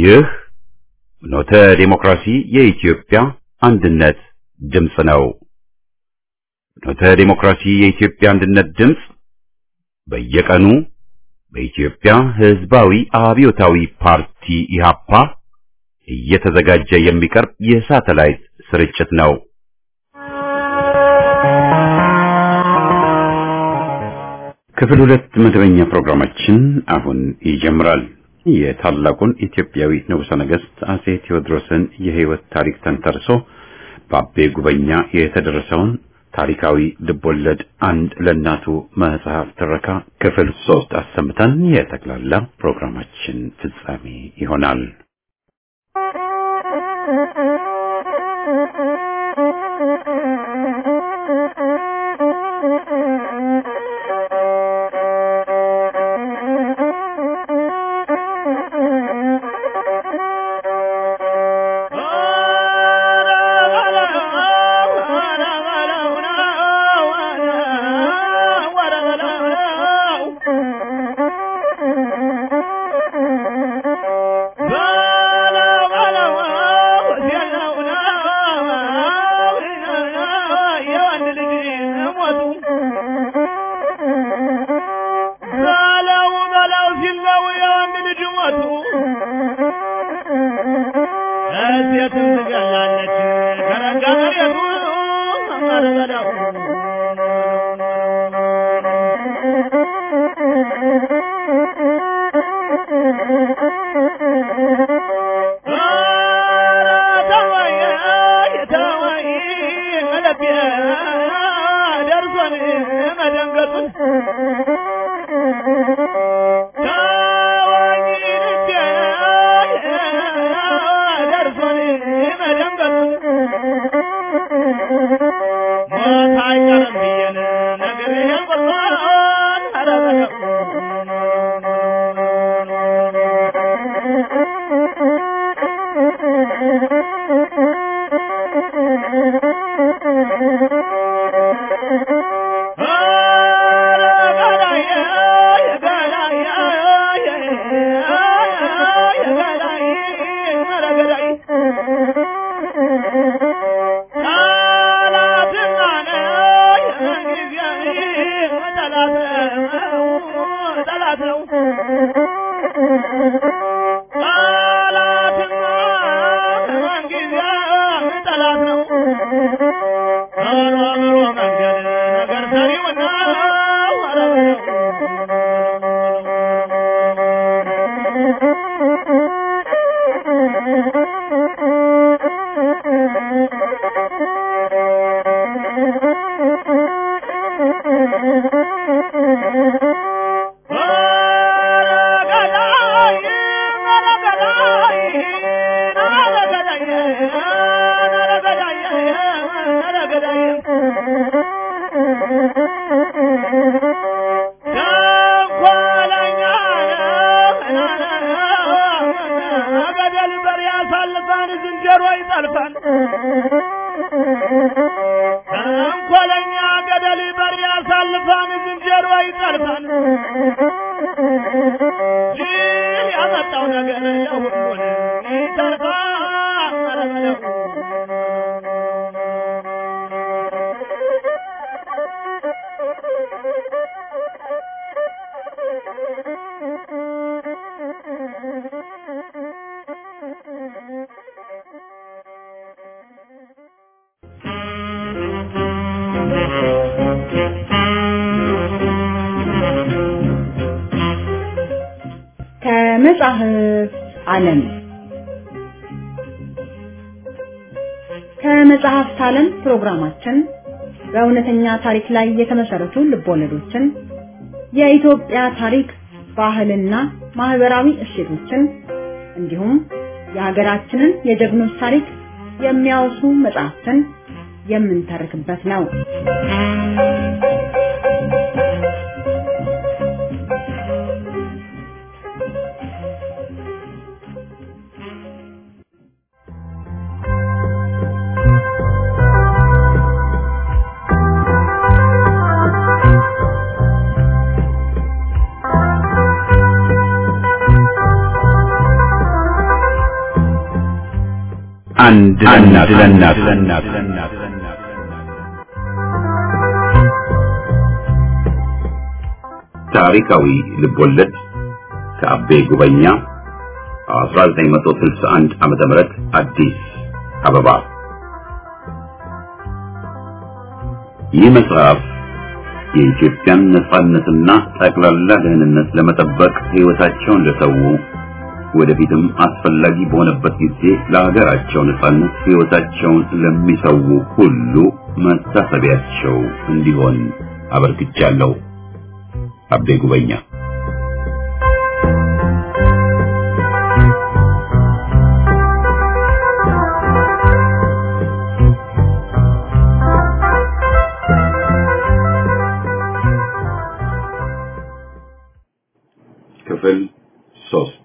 ይህ ፍኖተ ዲሞክራሲ የኢትዮጵያ አንድነት ድምፅ ነው። ፍኖተ ዲሞክራሲ የኢትዮጵያ አንድነት ድምፅ በየቀኑ በኢትዮጵያ ሕዝባዊ አብዮታዊ ፓርቲ ኢህአፓ እየተዘጋጀ የሚቀርብ የሳተላይት ስርጭት ነው። ክፍል ሁለት መደበኛ ፕሮግራማችን አሁን ይጀምራል። የታላቁን ኢትዮጵያዊ ንጉሠ ነገሥት አጼ ቴዎድሮስን የሕይወት ታሪክ ተንተርሶ በአቤ ጉበኛ የተደረሰውን ታሪካዊ ልቦለድ አንድ ለእናቱ መጽሐፍ ትረካ ክፍል ሶስት አሰምተን የጠቅላላ ፕሮግራማችን ፍጻሜ ይሆናል። ከመጽሐፍ ዓለም ከመጽሐፍት ዓለም ፕሮግራማችን በእውነተኛ ታሪክ ላይ የተመሰረቱ ልቦለዶችን፣ የኢትዮጵያ ታሪክ፣ ባህልና ማህበራዊ እሴቶችን እንዲሁም የሀገራችንን የጀግኖች ታሪክ የሚያወሱ መጽሐፍትን የምንተርክበት ነው። አንድ ለእናት ለእናት ታሪካዊ ልቦለድ ከአቤ ጉበኛ 1961 ዓመተ ምህረት አዲስ አበባ። ይህ መጽሐፍ የኢትዮጵያን ነጻነትና ጠቅላላ ደህንነት ለመጠበቅ ሕይወታቸውን ለሰው ወደፊትም አስፈላጊ በሆነበት ጊዜ ለሀገራቸው ነጻነት ሕይወታቸውን ለሚሰው ሁሉ መታሰቢያቸው እንዲሆን አበርክቻለሁ። አቤ ጉበኛ ክፍል ሶስት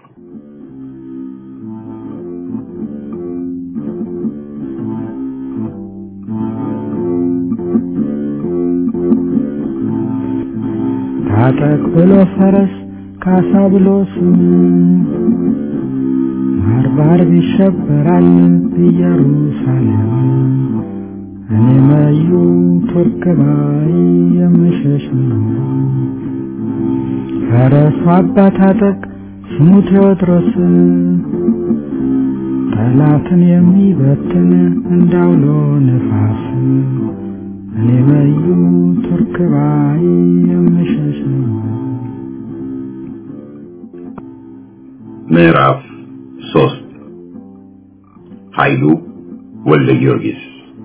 ታጠቅ ብሎ ፈረስ ካሳ ብሎ ስም ባርባር ይሸበራል ኢየሩሳሌም እኔ መዩ ቱርክ ባይ የምሸሽ ነው። ፈረሱ አባ ታጠቅ ስሙ ቴዎድሮስ ጠላትን የሚበትን እንዳውሎ ነፋስ እኔ መዩ ቱርክ ባይ የምሸሽ ነው። ምዕራፍ ሶስት ኃይሉ ወልደ ጊዮርጊስ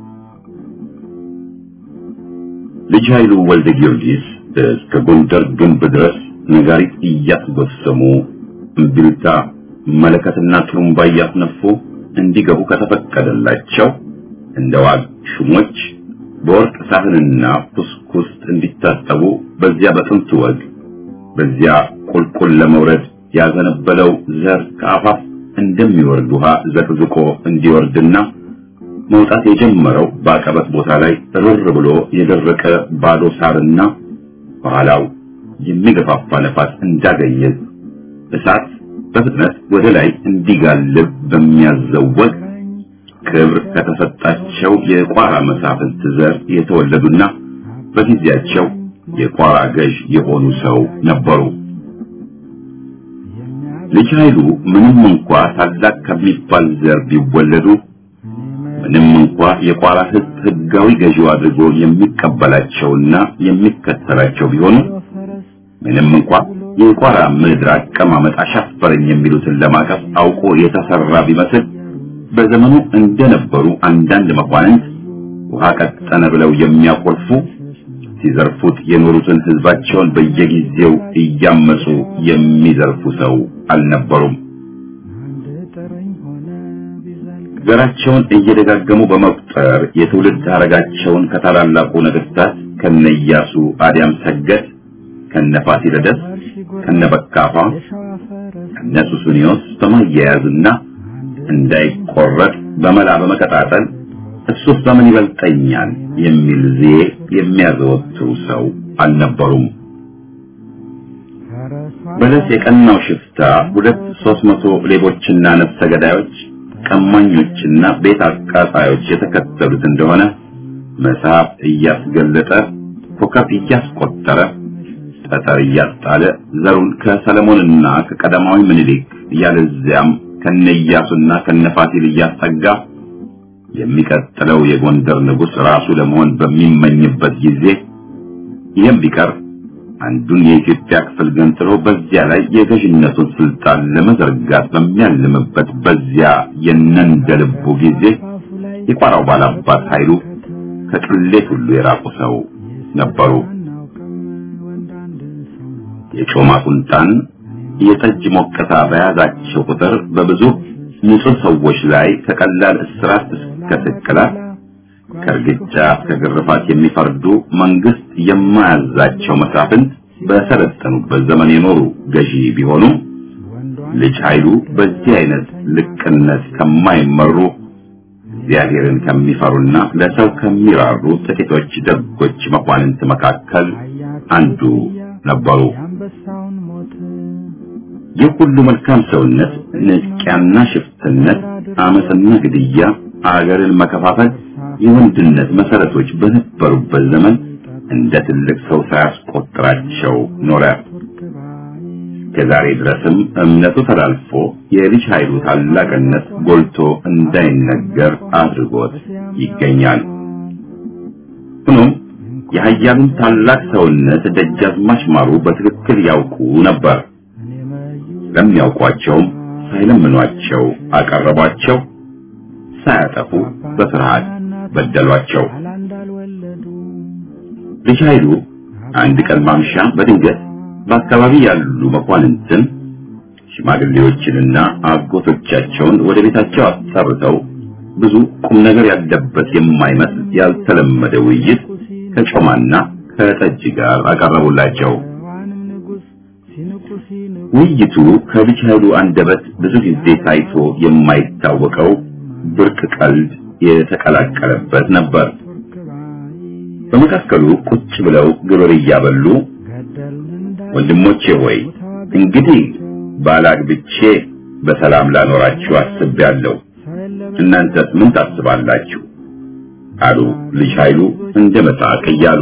ልጅ ኃይሉ ወልደ ጊዮርጊስ እስከ ጎንደር ግንብ ድረስ ነጋሪት እያስጎሰሙ እምቢልታ መለከትና ጥሩምባ እያስነፉ እንዲገቡ ከተፈቀደላቸው እንደ ዋግ ሹሞች በወርቅ ሳህንና ኩስኩስት እንዲታጠቡ በዚያ በጥንቱ ወግ በዚያ ቁልቁል ለመውረድ ያዘነበለው ዘር ከአፋፍ እንደሚወርድ ውሃ ዘቅዝቆ እንዲወርድና መውጣት የጀመረው በአቀበት ቦታ ላይ ርር ብሎ የደረቀ ባዶ ሳርና በኋላው የሚገፋፋ ነፋስ እንዳገኘ እሳት በፍጥነት ወደ ላይ እንዲጋልብ በሚያዘወቅ ክብር ከተሰጣቸው የቋራ መሳፍንት ዘር የተወለዱና በጊዜያቸው የቋራ ገዥ የሆኑ ሰው ነበሩ። ልጅ ኃይሉ ምንም እንኳ ታላቅ ከሚባል ዘር ቢወለዱ ምንም እንኳ የቋራ ሕዝብ ሕጋዊ ገዢው አድርጎ የሚቀበላቸውና የሚከተላቸው ቢሆኑ ምንም እንኳ የቋራ ምድር አቀማመጥ አሻፈረኝ የሚሉትን ለማቀፍ አውቆ የተሰራ ቢመስል በዘመኑ እንደነበሩ አንዳንድ መኳንንት ውሃ ቀጠነ ብለው የሚያኮርፉ ሲዘርፉት የኖሩትን ሕዝባቸውን በየጊዜው እያመጹ የሚዘርፉ ሰው አልነበሩም። ዘራቸውን እየደጋገሙ በመቁጠር የትውልድ ሐረጋቸውን ከታላላቁ ነገሥታት ከነኢያሱ አዲያም ሰገድ፣ ከነፋሲለደስ፣ ከነበካፋ፣ ከነሱስንዮስ በማያያዝና እንዳይቆረጥ በመላ በመቀጣጠል እሱስ በምን ይበልጠኛል የሚል ዜ የሚያዘወትሩ ሰው አልነበሩም። በለስ የቀናው ሽፍታ ሁለት ሦስት መቶ ሌቦችና ነፍሰ ገዳዮች ቀማኞችና ቤት አቃጣዮች የተከተሉት እንደሆነ መጽሐፍ እያስገለጠ ኮከብ እያስቆጠረ ጠጠር እያስጣለ ዘሩን ከሰለሞንና ከቀዳማዊ ምኒልክ ያለዚያም ከነኢያሱና ከነፋሲል እያስጠጋ የሚቀጥለው የጎንደር ንጉሥ ራሱ ለመሆን በሚመኝበት ጊዜ ይህም ቢቀር አንዱን የኢትዮጵያ ክፍል ገንጥሎ በዚያ ላይ የገዥነቱን ስልጣን ለመዘርጋት በሚያልምበት በዚያ የነንደልቡ ጊዜ የቋራው ባላባት ኃይሉ ከቅሌት ሁሉ የራቁ ሰው ነበሩ። የጮማ ቁንጣን የጠጅ ሞቀታ በያዛቸው ቁጥር በብዙ ንጹህ ሰዎች ላይ ከቀላል እስራት እስከ ስቅላት ከእርግጫ እስከ ግርፋት የሚፈርዱ መንግስት የማያዛቸው መሳፍንት በሰለጠኑበት ዘመን የኖሩ ገዢ ቢሆኑ ልጅ ኃይሉ በዚህ አይነት ልቅነት ከማይመሩ እግዚአብሔርን ከሚፈሩና ለሰው ከሚራሩ ጥቂቶች ደጎች መኳንንት መካከል አንዱ ነበሩ። ይህ ሁሉ መልካም ሰውነት፣ ንጥቂያና ሽፍትነት አመፅና ግድያ፣ አገርን መከፋፈል የወንድነት መሰረቶች በነበሩበት ዘመን እንደ ትልቅ ሰው ሳያስቆጥራቸው ኖረ። ከዛሬ ድረስም እምነቱ ተላልፎ የልጅ ኃይሉ ታላቅነት ጎልቶ እንዳይነገር አድርጎት ይገኛል። ሆኖም የኃያሉን ታላቅ ሰውነት ደጃዝማች ማሩ በትክክል ያውቁ ነበር። ለሚያውቋቸውም ሳይለምኗቸው አቀረቧቸው፣ ሳያጠፉ በፍርሃት በደሏቸው። ልጅ ኃይሉ አንድ ቀን ማምሻ በድንገት በአካባቢ ያሉ መኳንንትን ሽማግሌዎችንና አጎቶቻቸውን ወደ ቤታቸው አስጠርተው ብዙ ቁም ነገር ያለበት የማይመስል ያልተለመደ ውይይት ከጮማና ከጠጅ ጋር አቀረቡላቸው። ውይይቱ ከልጅ ኃይሉ አንደበት ብዙ ጊዜ ታይቶ የማይታወቀው ብርቅ ቀልድ የተቀላቀለበት ነበር። በመካከሉ ቁጭ ብለው ግብር እያበሉ ወንድሞቼ ሆይ እንግዲህ ባላግብቼ በሰላም ላኖራችሁ አስቤያለሁ። እናንተስ ምን ታስባላችሁ? አሉ ልጅ ኃይሉ እንደ መሳቅ እያሉ።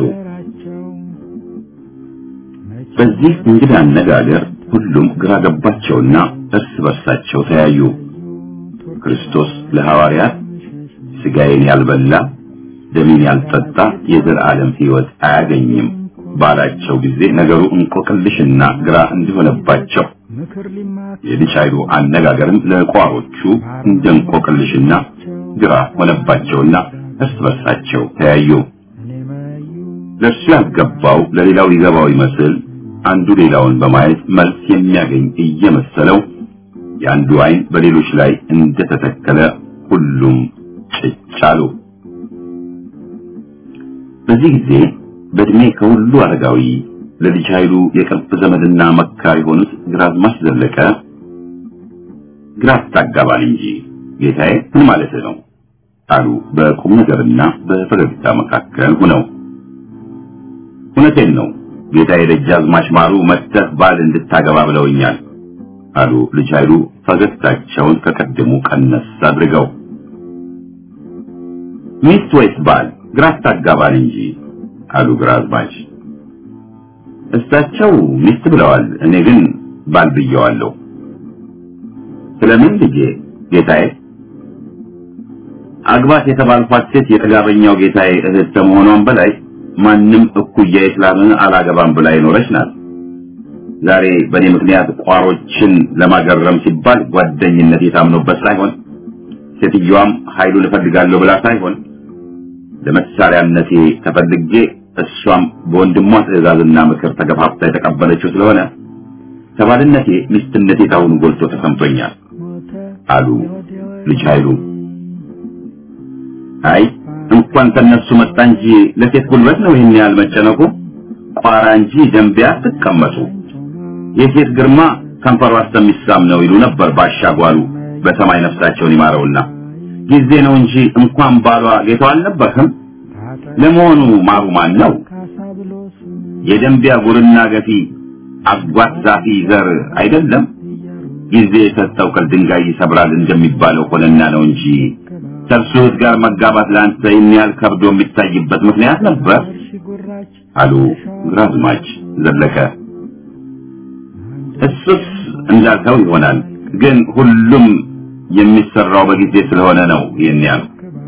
በዚህ እንግዳ አነጋገር ሁሉም ግራ ገባቸውና እርስ በርሳቸው ተያዩ። ክርስቶስ ለሐዋርያት ሥጋዬን ያልበላ ደሜን ያልጠጣ የዘላለም ሕይወት አያገኝም ባላቸው ጊዜ ነገሩ እንቆቅልሽና ግራ እንዲሆነባቸው የልጅ ኃይሉ አነጋገርም ለቋሮቹ እንደ እንቆቅልሽና ግራ ሆነባቸውና እርስ በርሳቸው ተያዩ። ለእርሱ ያልገባው ለሌላው ሊገባው ይመስል አንዱ ሌላውን በማየት መልስ የሚያገኝ እየመሰለው የአንዱ ዓይን በሌሎች ላይ እንደተተከለ ሁሉም ጭጭ አሉ። በዚህ ጊዜ በእድሜ ከሁሉ አረጋዊ ለልጅ ኃይሉ የቅርብ ዘመድና መካር የሆኑት ግራዝማች ዘለቀ ግራ አታጋባን እንጂ ጌታዬ ምን ማለት ነው አሉ በቁም ነገርና በፈገግታ መካከል ሆነው። እውነቴን ነው ጌታዬ ደጃዝማች ማሩ መጥተህ ባል እንድታገባ ብለውኛል አሉ ልጅ ኃይሉ ፈገግታቸውን ከቀድሙ ቀነስ አድርገው። ሚስት ወይስ ባል ግራ አታጋባን እንጂ አሉ ግራዝማች። እሳቸው ሚስት ብለዋል፣ እኔ ግን ባል ብየዋለሁ። ስለምን ልጄ ጌታዬ? አግባት የተባልኳት ሴት የጥጋበኛው ጌታዬ እህት ከመሆኗም በላይ ማንም እኩያዬ ስላልሆነ አላገባም ብላ የኖረች ናት። ዛሬ በእኔ ምክንያት ቋሮችን ለማገረም ሲባል ጓደኝነት የታምኖበት ሳይሆን ሴትዮዋም ኃይሉን እፈልጋለሁ ብላ ሳይሆን ለመሳሪያነቴ ተፈልጌ እሷም በወንድሟ ትዕዛዝና ምክር ተገፋፍታ የተቀበለችው ስለሆነ ከባልነቴ ሚስትነቴ ታሁን ጎልቶ ተሰምቶኛል አሉ ልጅ ኃይሉ። አይ እንኳን ተነሱ መጣ እንጂ ለሴት ጉልበት ነው ይህን ያህል መጨነቁ። ቋራ እንጂ ደንቢያ አትቀመጡ። የሴት ግርማ ከንፈሯ እስከሚሳም ነው ይሉ ነበር ባሻጓሉ በሰማይ ነፍሳቸውን ይማረውና ጊዜ ነው እንጂ እንኳን ባሏ ጌታው አልነበርህም። ለመሆኑ ማሩ ማን ነው? የደንቢያ ጉርና ገፊ አጓት ዛፊ ዘር አይደለም። ጊዜ የሰጠው ቅል ድንጋይ ይሰብራል እንደሚባለው ሆነና ነው እንጂ ከእርሱት ጋር መጋባት ለአንተ ይህን ያህል ከብዶ የሚታይበት ምክንያት ነበር አሉ ግራዝማች ዘለቀ። እሱስ እንዳልከው ይሆናል፣ ግን ሁሉም የሚሰራው በጊዜ ስለሆነ ነው ይህን ያህል።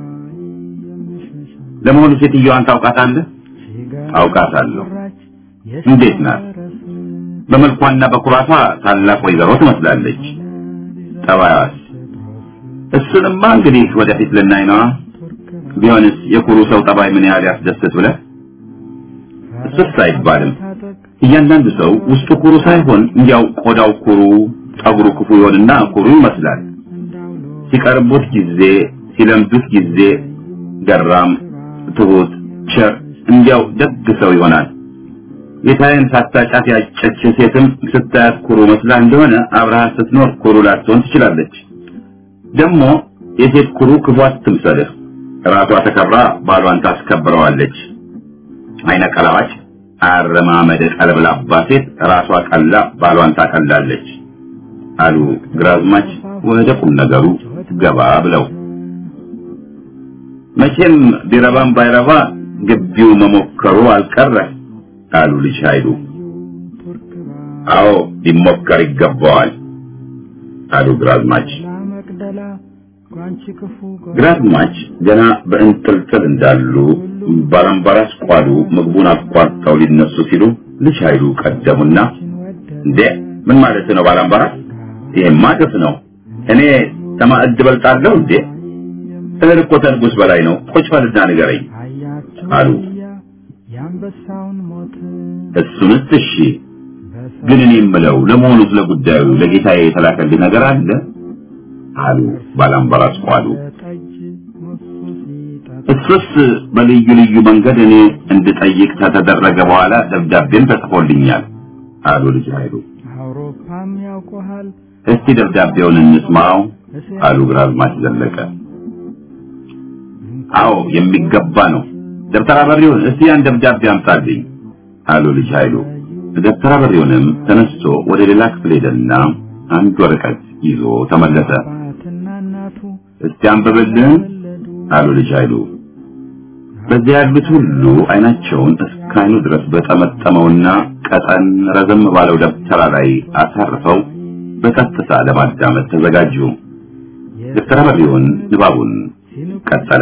ለመሆኑ ሴትዮዋን ታውቃታለህ? አውቃታለሁ። እንዴት ናት? በመልኳና በኩራቷ ታላቅ ወይዘሮ ትመስላለች። ጠባያዋስ? እሱንማ እንግዲህ ወደፊት ልናይ ነዋ። ቢሆንስ የኩሩ ሰው ጠባይ ምን ያህል ያስደስት ብለህ? እሱስ አይባልም። እያንዳንዱ ሰው ውስጡ ኩሩ ሳይሆን እንዲያው ቆዳው ኩሩ፣ ጠጉሩ ክፉ ይሆንና ኩሩ ይመስላል። ሲቀርቡት ጊዜ ሲለምዱት ጊዜ ገራም፣ ትሁት፣ ቸር እንዲያው ደግ ሰው ይሆናል። ጌታዬን ሳታጫት ያጨች ሴትም ስታያት ኩሩ መስላ እንደሆነ አብረሃት ስትኖር ኩሩ ላትሆን ትችላለች። ደግሞ የሴት ኩሩ ክፉ አትምሰልህ። ራሷ ተከብራ ባሏን ታስከብረዋለች። አይነ ቀላዋጭ አረማመደ ቀለብላባ ሴት ራሷ ቀላ ባሏን ታቀላለች አሉ ግራዝማች ወደ ቁም ነገሩ ገባ ብለው መቼም ቢረባም ባይረባ ግቢው መሞከሩ አልቀረ አሉ ልጅ ኃይሉ። አዎ ሊሞከር ይገባዋል አሉ ግራዝማች። ግራዝማች ገና በእንጥልጥል እንዳሉ ባላምባራስ ቋሉ ምግቡን አቋርጠው ሊነሱ ሲሉ ልጅ ኃይሉ ቀደሙና እንዴ ምን ማለት ነው ባላምባራስ? ይሄማ ግፍ ነው። እኔ ተማዕድ በልጣለሁ እንዴ? እህል እኮ ተንጉስ በላይ ነው። ቁጭ በልና ንገረኝ አሉ። እሱንስ እሺ፣ ግን እኔ የምለው ለመሆኑ ስለ ጉዳዩ ለጌታዬ የተላከልኝ ነገር አለ አሉ ባላምባራስ ቋሉ። እሱስ በልዩ ልዩ መንገድ እኔ እንድጠይቅ ከተደረገ በኋላ ደብዳቤም ተጽፎልኛል አሉ ልጅ ኃይሉ። አውሮፓም ያውቆሃል እስቲ ደብዳቤውን እንስማው አሉ ግራዝማች ዘለቀ። አዎ የሚገባ ነው። ደብተራ በሪውን እስቲ ያን ደብዳቤ አምጣልኝ አሉ ልጅ ኃይሉ። ደብተራ በሪውንም ተነስቶ ወደ ሌላ ክፍል ሄደና አንድ ወረቀት ይዞ ተመለሰ። አባትና እናቱ እስቲ አንብብልን አሉ ልጅ ኃይሉ። በዚያ ያሉት ሁሉ አይናቸውን እስከ አይኑ ድረስ በጠመጠመውና ቀጠን ረዘም ባለው ደብተራ ላይ አሳርፈው በቀጥታ ለማዳመጥ ተዘጋጁ። ደብተራ በሪውን ንባቡን ቀጠለ።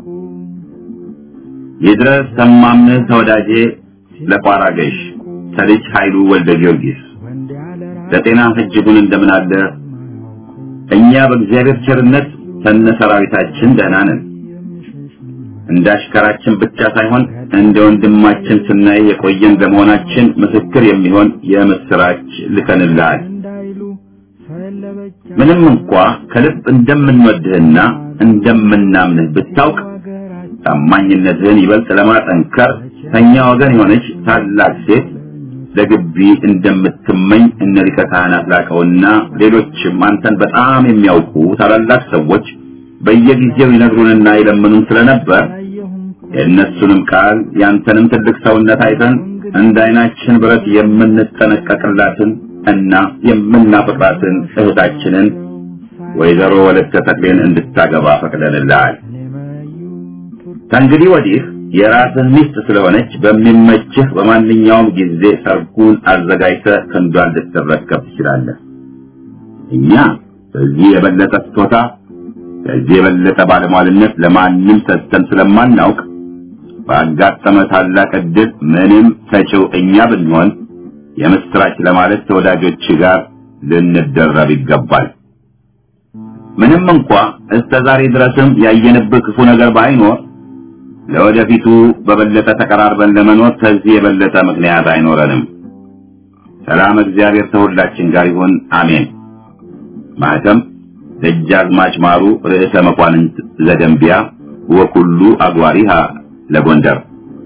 ይድረስ ሰማምንህ ተወዳጄ ለቋራ ገሽ ተልጅ ኃይሉ ወልደ ጊዮርጊስ ወንድ ያለ ለጤና እጅጉን እንደምን አለ? እኛ በእግዚአብሔር ቸርነት ከነ ሰራዊታችን ደህና ነን። እንደ አሽከራችን ብቻ ሳይሆን እንደ ወንድማችን ስናይ የቆየን ለመሆናችን ምስክር የሚሆን የምስራች ልከንልሃል። እንዳይሉ ሰው የለበጃ ምንም እንኳ ከልብ እንደምንወድህና እንደምናምንህ ብታውቅ ሀገራችን ታማኝነትህን ይበልጥ ለማጠንከር ከኛ ወገን የሆነች ታላቅ ሴት ለግቢ እንደምትመኝ እነ ሊቀ ካህናት ላቀውና ሌሎችም አንተን በጣም የሚያውቁ ታላላቅ ሰዎች በየጊዜው ይነግሩንና ይለምኑን ስለነበር አላየሁም የእነሱንም ቃል ያንተንም ትልቅ ሰውነት አይተን እንደ አይናችን ብረት የምንጠነቀቅላትን እና የምናፈቅራትን እህታችንን ወይዘሮ ወለተ ተክሌን እንድታገባ ፈቅደንልሃል። እኔ መዩ ቱርክ ከእንግዲህ ወዲህ የራስህ ሚስት ስለሆነች በሚመችህ በማንኛውም ጊዜ ሰርጉን አዘጋጅተህ ክንዷን ልትረከብ ትችላለህ። እኛ ከዚህ የበለጠ ስጦታ ከዚህ የበለጠ ባለሟልነት ለማንም ሰጥተን ስለማናውቅ ባጋጠመ ታላቅ ዕድል ምንም ሰጪው እኛ ብንሆን የምስራች ለማለት ተወዳጆች ጋር ልንደረብ ይገባል። ምንም እንኳ እስከ ዛሬ ድረስም ያየንብህ ክፉ ነገር ባይኖር ለወደፊቱ በበለጠ ተቀራርበን ለመኖር ከዚህ የበለጠ ምክንያት አይኖረንም። ሰላም እግዚአብሔር ከሁላችን ጋር ይሁን፣ አሜን። ማህተም ደጃዝማች ማሩ ርዕሰ መኳንንት ዘደንቢያ ወኩሉ አግባሪሃ ለጎንደር።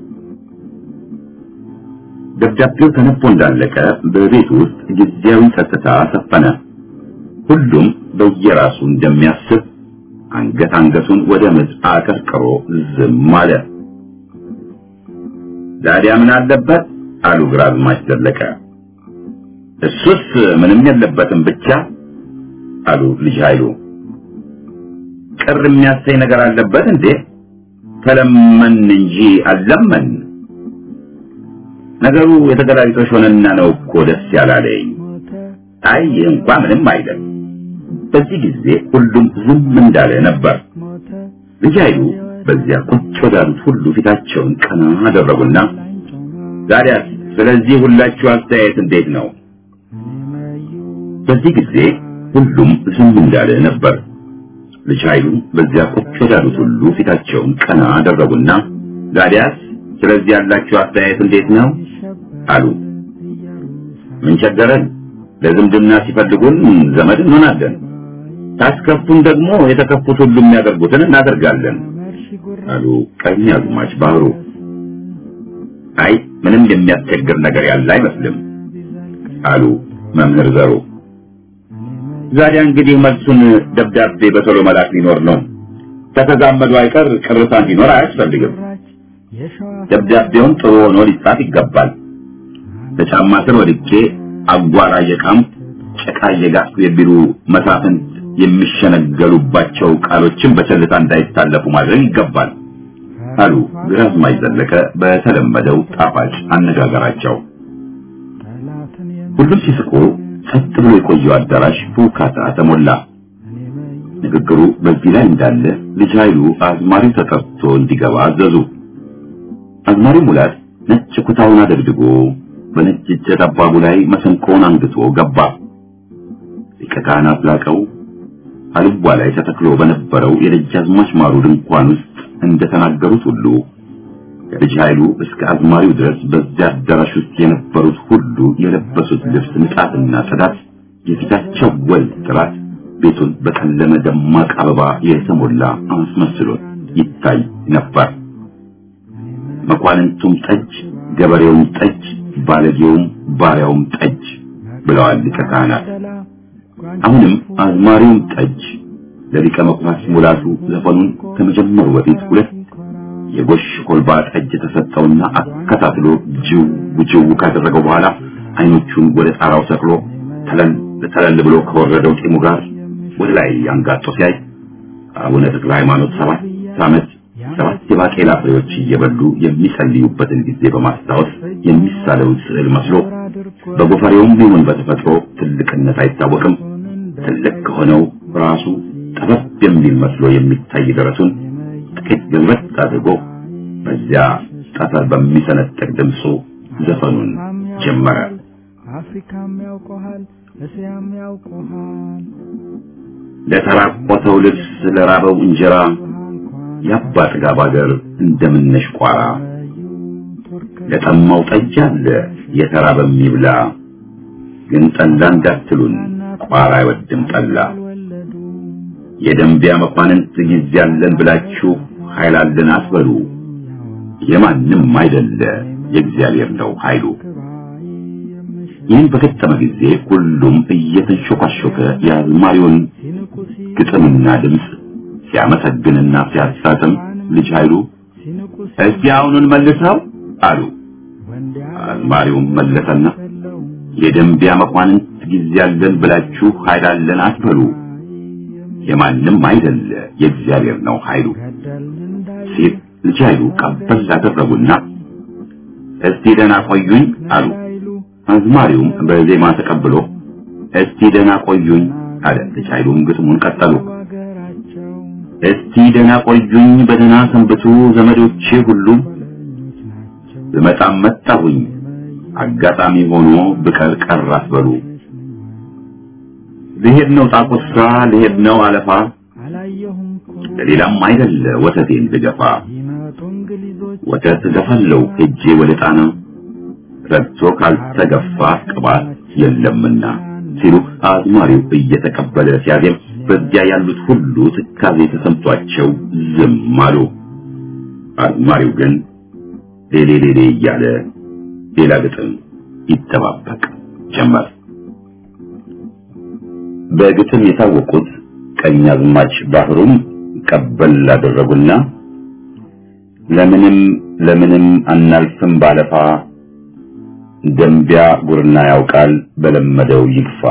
ደብዳቤው ተነቦ እንዳለቀ በቤት ውስጥ ጊዜያዊ ጸጥታ ሰፈነ። ሁሉም በየራሱ እንደሚያስብ አንገት አንገቱን ወደ ምድር አቀርቅሮ ዝም አለ። ዛዲያ ምን አለበት አሉ ግራዝማች ዘለቀ። እሱስ ምንም የለበትም ብቻ አሉ ልጅ ኃይሉ። ቅር የሚያሰኝ ነገር አለበት እንዴ? ተለመን እንጂ አልለመን። ነገሩ የተገላቢጦሽ ሆነና ነው እኮ ደስ ያላለኝ። ሞተ አይ ይህ እንኳ ምንም አይደል። በዚህ ጊዜ ሁሉም ዝም እንዳለ ነበር። ሞተ ልጅ ኃይሉ በዚያ ቁጭ ወዳሉት ሁሉ ፊታቸውን ቀና አደረጉና ዛዲያ ስለዚህ ሁላችሁ አስተያየት እንዴት ነው? እኔ መዩ በዚህ ጊዜ ሁሉም ዝም እንዳለ ነበር። ልጅ ኃይሉ በዚያ ቁጭ ወዳሉት ሁሉ ፊታቸውን ቀና አደረጉና ዛዲያስ ስለዚህ ያላችሁ አስተያየት እንዴት ነው አሉ። ምን ቸገረን? ለዝምድና ሲፈልጉን ዘመድ እንሆናለን፣ ታስከፉን ደግሞ የተከፉት ሁሉ የሚያደርጉትን እናደርጋለን መርሺ ጉራ አሉ ቀኝ አዝማች ባህሩ። አይ ምንም የሚያስቸግር ነገር ያለ አይመስልም አሉ መምህር ዘሩ። ዛዲያ እንግዲህ መልሱን ደብዳቤ በቶሎ መላክ ሊኖር ነው። ከተዛመዱ አይቀር ቅርታ እንዲኖር አያስፈልግም። ራች የሸዋ ደብዳቤውን ጥሩ ሆኖ ሊጻፍ ይገባል። በጫማ ስር ወድቄ አጓራ እየቃምኩ ጭቃ እየጋጥኩ የሚሉ መሳፍንት የሚሸነገሉባቸው ቃሎችን በቸልታ እንዳይታለፉ ማድረግ ይገባል አሉ ግራዝማች ዘለቀ በተለመደው ጣፋጭ አነጋገራቸው። ሁሉም ሲስቁ ጸጥ ብሎ የቆየው አዳራሽ በውካታ ተሞላ። ንግግሩ በዚህ ላይ እንዳለ ልጅ ኃይሉ አዝማሪው ተጠርቶ እንዲገባ አዘዙ። አዝማሪው ሙላት ነጭ ኩታውን አደግድጎ በነጭ እጀ ጠባቡ ላይ መሰንቆውን አንግቶ ገባ። ሊቀ ካህናት ላቀው አልቧ ላይ ተተክሎ በነበረው የደጃዝማች ማሩ ድንኳን ውስጥ እንደተናገሩት ሁሉ ከልጅ ኃይሉ እስከ አዝማሪው ድረስ በዚያ አዳራሽ ውስጥ የነበሩት ሁሉ የለበሱት ልብስ ንጣትና ጽዳት፣ የፊታቸው ወል ጥራት ቤቱን በቀለመ ደማቅ አበባ የተሞላ አስመስሎት ይታይ ነበር። መኳንንቱም ጠጅ፣ ገበሬውም ጠጅ፣ ባለጌውም ባሪያውም ጠጅ ብለዋል ሊቀ ካህናት። አሁንም አዝማሪውም ጠጅ ለሊቀ መኳስ ሙላቱ ዘፈኑን ከመጀመሩ በፊት ሁለት የጎሽ ኮልባ ጠጅ ተሰጠውና አከታትሎ ጅው ጅው ካደረገው በኋላ አይኖቹን ወደ ጣራው ሰቅሎ ተለል ተለል ብሎ ከወረደው ጢሙ ጋር ወደ ላይ አንጋጦ ሲያይ አቡነ ተክለ ሃይማኖት ሰባት ዓመት ሰባት የባቄላ ፍሬዎች እየበሉ የሚጸልዩበትን ጊዜ በማስታወስ የሚሳለውን ስዕል መስሎ በጎፈሬውም ቢሆን በተፈጥሮ ትልቅነት አይታወቅም። ትልቅ ከሆነው ራሱ ጠበብ የሚል መስሎ የሚታይ ደረቱን ጥቂት ገልበጥ አድርጎ በዚያ ጠፈር በሚሰነጠቅ ድምፁ ዘፈኑን ጀመረ። አፍሪካም ያውቀሃል፣ እስያም ያውቀሃል። ለተራቆተው ልብስ ለራበው እንጀራ የአባ ጥጋብ አገር እንደምነሽ ቋራ ለጠማው ጠጅ አለ የተራበ የሚብላ ግን ጠላ እንዳትሉን ቋራ አይወድም ጠላ የደንቢያ መኳንንት ጊዜ አለን ብላችሁ ኃይል አለን አትበሉ የማንም አይደለ የእግዚአብሔር ነው ኃይሉ ይህን በገጠመ ጊዜ ሁሉም እየተንሾካሾከ የአዝማሪውን ግጥምና ድምፅ ሲያመሰግንና ሲያሳትም ልጅ ኃይሉ እስቲ አሁኑን መልሰው አሉ። አዝማሪውም መለሰና የደንቢያ መኳንንት ጊዜ አለን ብላችሁ ኃይል አለን አትበሉ የማንም አይደለ የእግዚአብሔር ነው ኃይሉ ሲል ልጅ ኃይሉ ቀበል አደረጉና እስቲ ደህና ቆዩኝ አሉ። አዝማሪውም በዜማ ተቀብሎ እስቲ ደህና ቆዩኝ አለ። ልጅ ኃይሉም ግጥሙን ቀጠሉ። እስቲ ደህና ቆዩኝ በደህና ሰንብቱ ዘመዶቼ ሁሉ ብመጣም መጣሁኝ አጋጣሚ ሆኖ ብቀር ቀር አትበሉ ልሄድ ነው ጣቁሳ ልሄድ ነው አለፋ ለሌላም አይደለ ወተቴን ልገፋ ወተት ገፋለው ሄጄ ወደ ጣና ረግቶ ካልተገፋ ቅባት የለምና ሲሉ አዝማሪው እየተቀበለ ሲያዜም በዚያ ያሉት ሁሉ ትካዜ ተሰምቷቸው ዝም አሉ። አዝማሪው ግን ሌሌ ሌሌ እያለ ሌላ ግጥም ይጠባበቅ ጀመር። በግጥም የታወቁት ቀኛዝማች ባህሩም ቀበል ላደረጉና ለምንም ለምንም አናልፍም ባለፋ ደንቢያ ጉርና ያውቃል በለመደው ይግፋ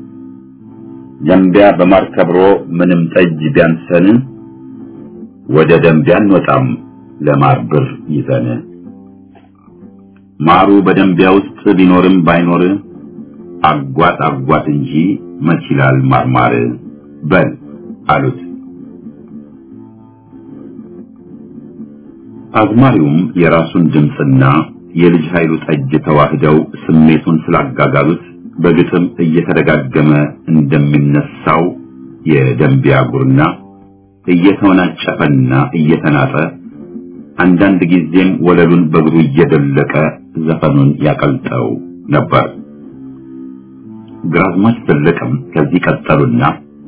ደንቢያ በማር ከብሮ ምንም ጠጅ ቢያንሰን ወደ ደንቢያ እንወጣም ለማር ብር ይዘን ማሩ በደንቢያ ውስጥ ቢኖርም ባይኖር አጓት አጓት እንጂ መች ይላል ማርማር በል አሉት። አዝማሪውም የራሱን ድምፅና የልጅ ኃይሉ ጠጅ ተዋህደው ስሜቱን ስላጋጋሉት በግጥም እየተደጋገመ እንደሚነሳው የደንቢያ ጉርና እየተወናጨፈና እየተናጠ አንዳንድ ጊዜም ወለሉን በእግሩ እየደለቀ ዘፈኑን ያቀልጠው ነበር። ግራዝማች ዘለቀም ከዚህ ቀጠሉና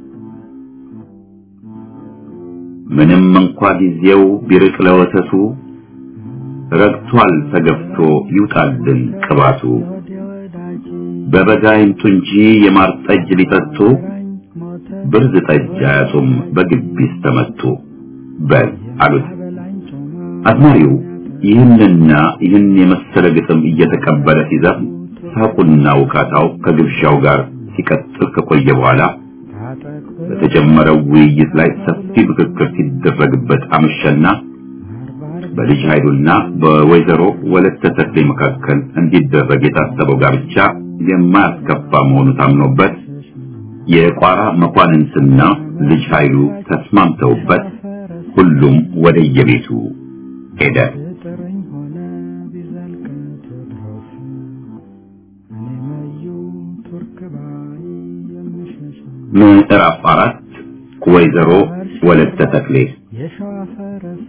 ምንም እንኳ ጊዜው ቢርቅ ለወተቱ ረግቷል ተገፍቶ ይውጣልን ቅባቱ በበጋ ይምጡ እንጂ የማር ጠጅ ሊጠጡ ብርዝ ጠጅ አያጡም በግቢስ ተመቱ በል አሉት። አዝማሪው ይህንና ይህን የመሰለ ግጥም እየተቀበለ ሲዘፍን ሳቁና ውካታው ከግብዣው ጋር ሲቀጥል ከቆየ በኋላ በተጀመረው ውይይት ላይ ሰፊ ምክክር ሲደረግበት አመሸና በልጅ ኃይሉና በወይዘሮ ወለተ ተክሌ መካከል እንዲደረግ የታሰበው ጋብቻ የማያስከፋ መሆኑ ታምኖበት የቋራ መኳንንትና ልጅ ኃይሉ ተስማምተውበት ሁሉም ወደየቤቱ ሄደ። ጥርኝ ሆነ ቢዘልቅ ቴዎድሮስ እኔ መዩ ቱርክ ባይ የምሸሽ ምዕራፍ አራት ወይዘሮ ወለተ ተክሌ የሸዋ ፈረስ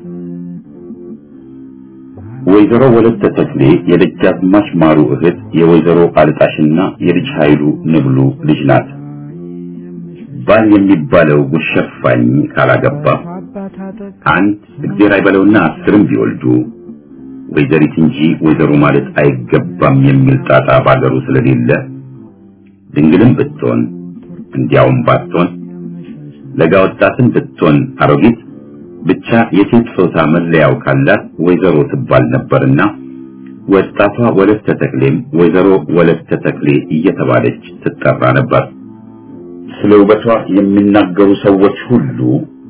ወይዘሮ ወለተ ተክሌ የደጃዝማች ማሩ እህት የወይዘሮ አልጣሽና የልጅ ኃይሉ ንብሉ ልጅ ናት። ባል የሚባለው ጉሸፋኝ ካላገባ አባት አጠቅ አንድ እግዜር አይበለውና አስርም ቢወልዱ ወይዘሪት እንጂ ወይዘሮ ማለት አይገባም የሚል ጣጣ ባገሩ ስለሌለ ድንግልም ብትሆን እንዲያውም ባትሆን ለጋ ወጣትን ብትሆን አሮጊት ብቻ የሴት ጾታ መለያው ካላት ወይዘሮ ትባል ነበርና ወጣቷ ወለተ ተክሌም ወይዘሮ ወለተ ተክሌ እየተባለች ትጠራ ነበር። ስለ ውበቷ የሚናገሩ ሰዎች ሁሉ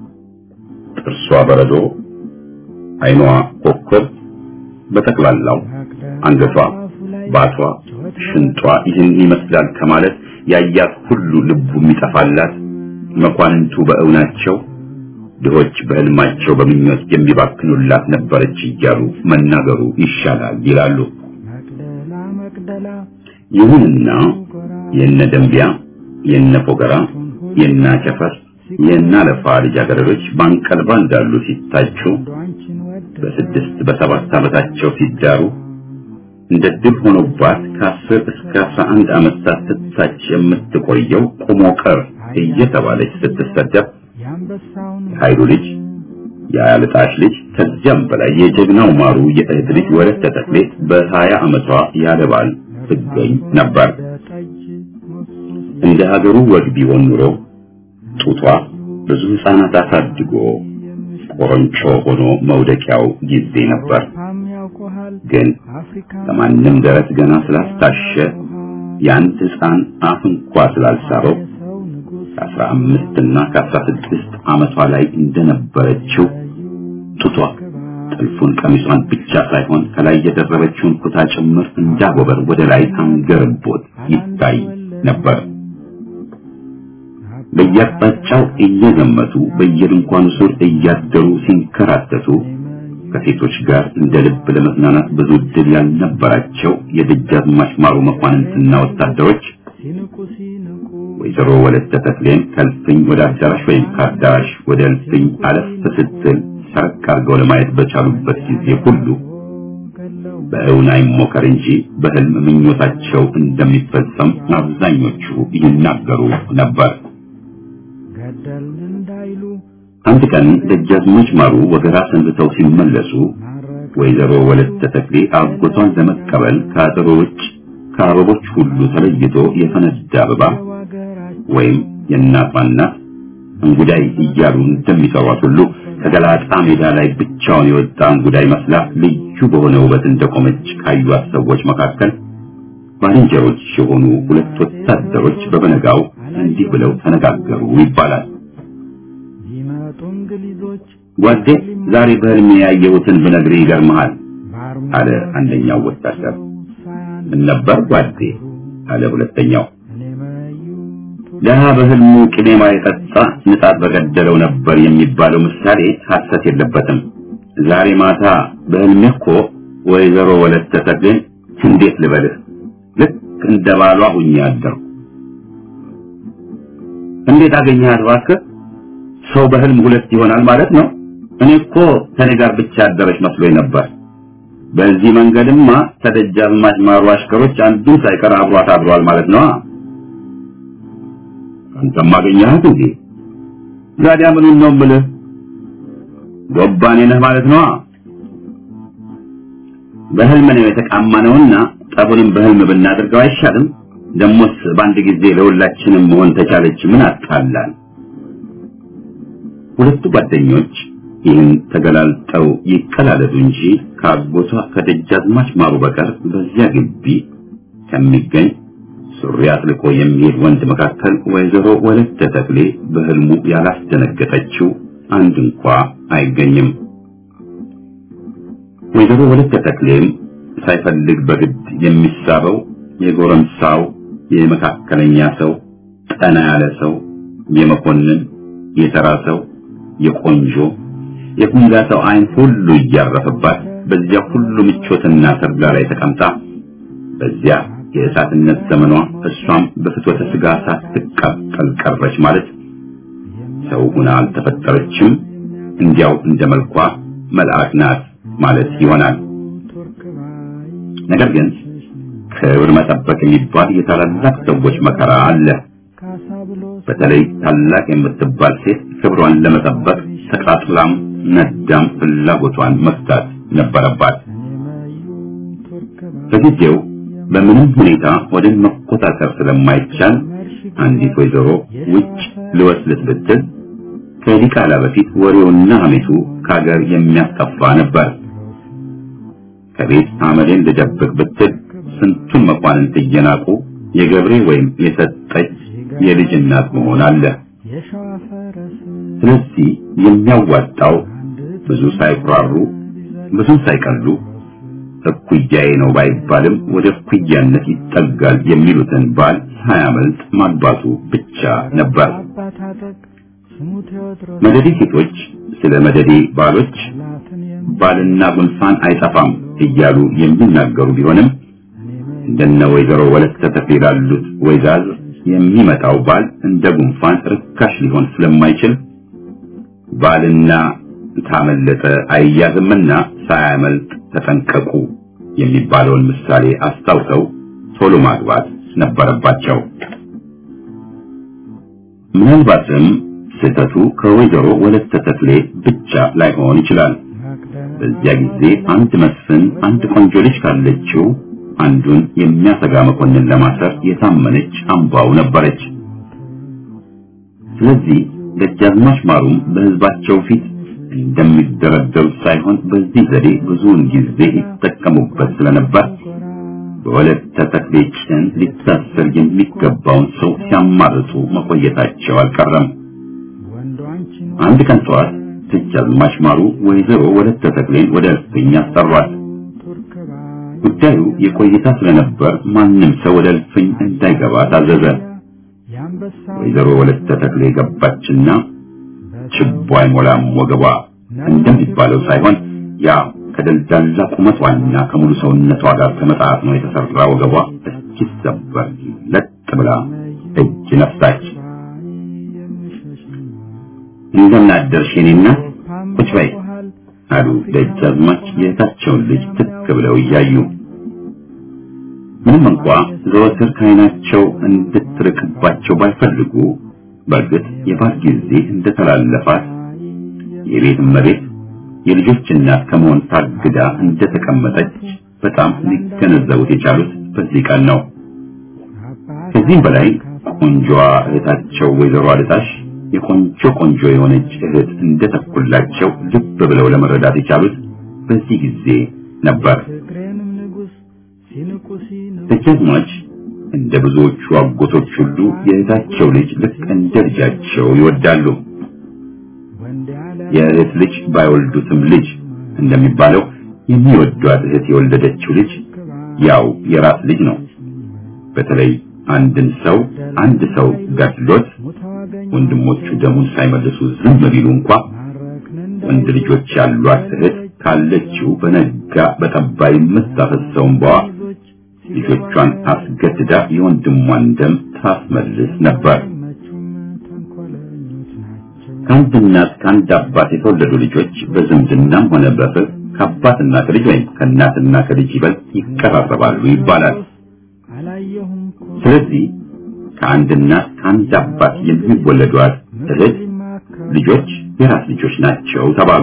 ጥርሷ በረዶ፣ ዓይኗ ኮከብ፣ በጠቅላላው አንገቷ፣ ባቷ፣ ሽንጧ ይህን ይመስላል ከማለት ያያት ሁሉ ልቡ የሚጠፋላት መኳንንቱ በእውናቸው ድሆች በሕልማቸው በምኞት የሚባክኑላት ነበረች እያሉ መናገሩ ይሻላል ይላሉ። መቅደላ መቅደላ ይሁንና የነ ደንቢያ፣ የነ ፎገራ፣ የነ አቸፈር፣ የነ አለፋ ልጃገረዶች ባንቀልባ እንዳሉ ሲታጩ አንቺን ወደ በስድስት በሰባት ዓመታቸው ሲዳሩ እንደ ድል ሆኖባት ከአስር እስከ አስራ አንድ ዓመት ሳትታጭ የምትቆየው ቁሞ ቀር እየተባለች ስትሰደብ የአንበሳውን የኃይሉ ልጅ የአያልጣሽ ልጅ ከዚያም በላይ የጀግናው ማሩ የእህት ልጅ ወለተ ተክሌ በሀያ ዓመቷ ያለ ባል ትገኝ ነበር። ጠጅ ሞሱ እንደ ሀገሩ ወግ ቢሆን ኑሮ ጡቷ ብዙ ሕፃናት አሳድጎ ቆሮንጮ ሆኖ መውደቂያው ጊዜ ነበር። ፓም ያውቆሃል ግን አፍሪካ ከማንም ደረት ገና ስላስታሸ የአንድ ሕፃን አፍ እንኳ ስላልሳበው ሰው ንጉሥ ከአስራ አምስት እና ከአስራ ስድስት ዓመቷ ላይ እንደነበረችው ጡቷ ጥልፉን ቀሚሷን ብቻ ሳይሆን ከላይ የደረበችውን ኩታ ጭምር እንዳጎበር ወደ ላይ አንገርቦት ይታይ ነበር። በየአቅጣጫው እየዘመቱ በየድንኳኑ ስር እያደሩ ሲንከራተቱ ከሴቶች ጋር እንደ ልብ ለመዝናናት ብዙ ዕድል ያልነበራቸው የደጃዝማች ማሩ መኳንንትና ወታደሮች ሲንቁ ሲንቁ ወይዘሮ ወለተ ተክሌን ከእልፍኝ ወደ አዳራሽ ወይም ከአዳራሽ ወደ እልፍኝ አለፍ ስትል ሰርቅ አድርገው ለማየት በቻሉበት ጊዜ ሁሉ ገለው በእውን አይሞከር እንጂ በሕልም ምኞታቸው እንደሚፈጸም አብዛኞቹ ይናገሩ ነበር። ገደልን እንዳይሉ አንድ ቀን ደጃዝማች ማሩ ወገራ ሰንብተው ሲመለሱ ማረክ ወይዘሮ ወለተ ተክሌ አጎቷን ለመቀበል ከአጥሩ ውጭ ከአበቦች ሁሉ ተለይቶ የፈነዳ አበባ ዋገራችን ወይም የእናቷ እናት እንጉዳይ እያሉ እንደሚጠሯት ሁሉ ከገላጣ ሜዳ ላይ ብቻውን የወጣ እንጉዳይ መስላ ልዩ በሆነ ውበት እንደቆመች ካዩት ሰዎች መካከል ባልንጀሮች የሆኑ ሁለት ወታደሮች በበነጋው እንዲህ ብለው ተነጋገሩ ይባላል። ቢመጡ እንግሊዞች ጓዴ ዛሬ በሕልሜ ያየሁትን ብነግርህ ይገርምሃል በአርማ አለ አንደኛው ወታደር። ሳያን ምን ነበር ጓዴ አለ ሁለተኛው። እኔ መዩ ደሃ በሕልሙ ቅኔ ማይጠጣ ንጣት በገደለው ነበር የሚባለው ምሳሌ ሐሰት የለበትም። ዛሬ ማታ በሕልሜ እኮ ወይዘሮ ወለተ ተክሌን እንዴት ልበልህ ልክ እንደ ባሏ ሁኜ አደርኩ። እንዴት አገኘሃት እባክህ? ሰው በሕልም ሁለት ይሆናል ማለት ነው። እኔ እኮ ከኔ ጋር ብቻ ያደረች መስሎኝ ነበር። በዚህ መንገድማ ከደጃዝማች ማሩ አሽከሮች አንዱን ሳይቀር አብሯት አድሯል ማለት ነው። አንተም አገኘሃት እንዴ? ዛዲያ ምኑን ነው የምልህ? ጎባኔ ነህ ማለት ነው። በህልም ነው የተቃማነውና ጠቡንም በህልም ብናደርገው አይሻልም? ደሞስ በአንድ ጊዜ ለሁላችንም መሆን ተቻለች ምን አጣላል? ሁለቱ ጓደኞች ይህን ተገላልጠው ይቀላለዱ እንጂ ከአጎቷ ከደጃዝማች ማሩ በቀር በዚያ ግቢ ከሚገኝ ሱሪ አጥልቆ የሚሄድ ወንድ መካከል ወይዘሮ ወለተ ተክሌ በህልሙ ያላስደነገጠችው አንድ እንኳ አይገኝም። ወይዘሮ ወለተ ተክሌም ሳይፈልግ በግድ የሚሳበው የጎረምሳው የመካከለኛ ሰው ጠና ያለ ሰው የመኮንን የተራ ሰው የቆንጆ የኩንጋ ሰው አይን ሁሉ እያረፈባት በዚያ ሁሉ ምቾትና ተድላ ላይ ተቀምጣ በዚያ የእሳትነት ዘመኗ እሷም በፍትወተ ስጋ ሳትቃጠል ቀረች ማለት ሰው ሁና አልተፈጠረችም፣ እንዲያው እንደ መልኳ መልአክ ናት ማለት ይሆናል። ነገር ግን ክብር መጠበቅ የሚባል የታላላቅ ሰዎች መከራ አለ። በተለይ ታላቅ የምትባል ሴት ክብሯን ለመጠበቅ ተቃጥላም ነዳም ፍላጎቷን መፍታት ነበረባት። በጊዜው በምንም ሁኔታ ወደ መቆጣጠር ስለማይቻል አንዲት ወይዘሮ ውጭ ልወስልት ብትል ከዲቃላ በፊት ወሬውና ሐሜቱ ከሀገር የሚያስጠፋ ነበር። ከቤት አመሌን ልደብቅ ብትል ስንቱን መኳንንት እየናቁ የገብሬ ወይም የሰጠች የልጅ እናት መሆን አለ። ስለዚህ የሚያዋጣው ብዙ ሳይኩራሩ ብዙ ሳይቀሉ እኩያዬ ነው ባይባልም ወደ እኩያነት ይጠጋል የሚሉትን ባል ሳያመልጥ ማግባቱ ብቻ ነበር። መደዴ ሴቶች ስለ መደዴ ባሎች ባልና ጉንፋን አይጠፋም እያሉ የሚናገሩ ቢሆንም እንደነ ወይዘሮ ወለተ ተክሌ ላሉት ወይዛዝ የሚመጣው ባል እንደ ጉንፋን ርካሽ ሊሆን ስለማይችል ባልና ታመለጠ አይያዝምና ሳያመልጥ ተጠንቀቁ የሚባለውን ምሳሌ አስታውሰው ቶሎ ማግባት ነበረባቸው። ምናልባትም ስህተቱ ከወይዘሮ ወለተ ተክሌ ብቻ ላይሆን ይችላል። በዚያ ጊዜ አንድ መስፍን አንድ ቆንጆ ልጅ ካለችው አንዱን የሚያሰጋ መኮንን ለማሰር የታመነች አምባው ነበረች። ስለዚህ ደጃዝማች ማሩም በሕዝባቸው ፊት እንደሚደረደሩት ሳይሆን በዚህ ዘዴ ብዙውን ጊዜ ይጠቀሙበት ስለነበር በወለተ ተክሌ ጭን ሊታሰር የሚገባውን ሰው ሲያማርጡ መቆየታቸው አልቀረም። አንድ ቀን ጠዋት ደጃዝማች ማሩ ወይዘሮ ወለተ ተክሌን ወደ እልፍኝ አሰሯት። ጉዳዩ የቆይታ ስለነበር ማንም ሰው ወደ እልፍኝ እንዳይገባ ታዘዘ። ወይዘሮ ወለተ ተክሌ ገባችና ችቦ አይሞላም ወገቧ እንደሚባለው ሳይሆን ያ ከደልዳላ ቁመቷና ከሙሉ ሰውነቷ ጋር ተመጣጥኖ የተሰራ ወገቧ እስኪሰበር ለጥ ብላ እጅ ነፍታች። እንደምን አደርሽ የኔ እናት? ቁጭ በይ አሉ ደጃዝማች የእህታቸውን ልጅ ትክ ብለው እያዩ። ምንም እንኳ ዘወትር ከዓይናቸው እንድትርቅባቸው ባይፈልጉ በእርግጥ የባል ጊዜ እንደተላለፋት የቤት እመቤት የልጆች እናት ከመሆን ታግዳ እንደተቀመጠች በጣም ሊገነዘቡት የቻሉት በዚህ ቀን ነው። ከዚህም በላይ ቆንጆዋ እህታቸው ወይዘሮ አልጣሽ የቆንጆ ቆንጆ የሆነች እህት እንደተኩላቸው ልብ ብለው ለመረዳት የቻሉት በዚህ ጊዜ ነበር። ደጃዝማች እንደ ብዙዎቹ አጎቶች ሁሉ የእህታቸው ልጅ ልክ እንደ ልጃቸው ይወዳሉ። የእህት ልጅ ባይወልዱትም ልጅ እንደሚባለው የሚወዷት እህት የወለደችው ልጅ ያው የራስ ልጅ ነው። በተለይ አንድን ሰው አንድ ሰው ገድሎት ወንድሞቹ ደሙን ሳይመልሱ ዝም ቢሉ እንኳ ወንድ ልጆች ያሏት እህት ካለችው በነጋ በጠባ የምታፈሰውን በዋ ልጆቿን አስገድዳ የወንድሟን ደም ታስመልስ ነበር። ከአንድ እናት ከአንድ አባት የተወለዱ ልጆች በዝምድናም ሆነ በፍቅር ከአባትና ከልጅ ወይም ከእናትና ከልጅ ይበልጥ ይቀራረባሉ ይባላል። ስለዚህ ከአንድ እናት ከአንድ አባት የሚወለዷት እህት ልጆች የራስ ልጆች ናቸው ተባሉ።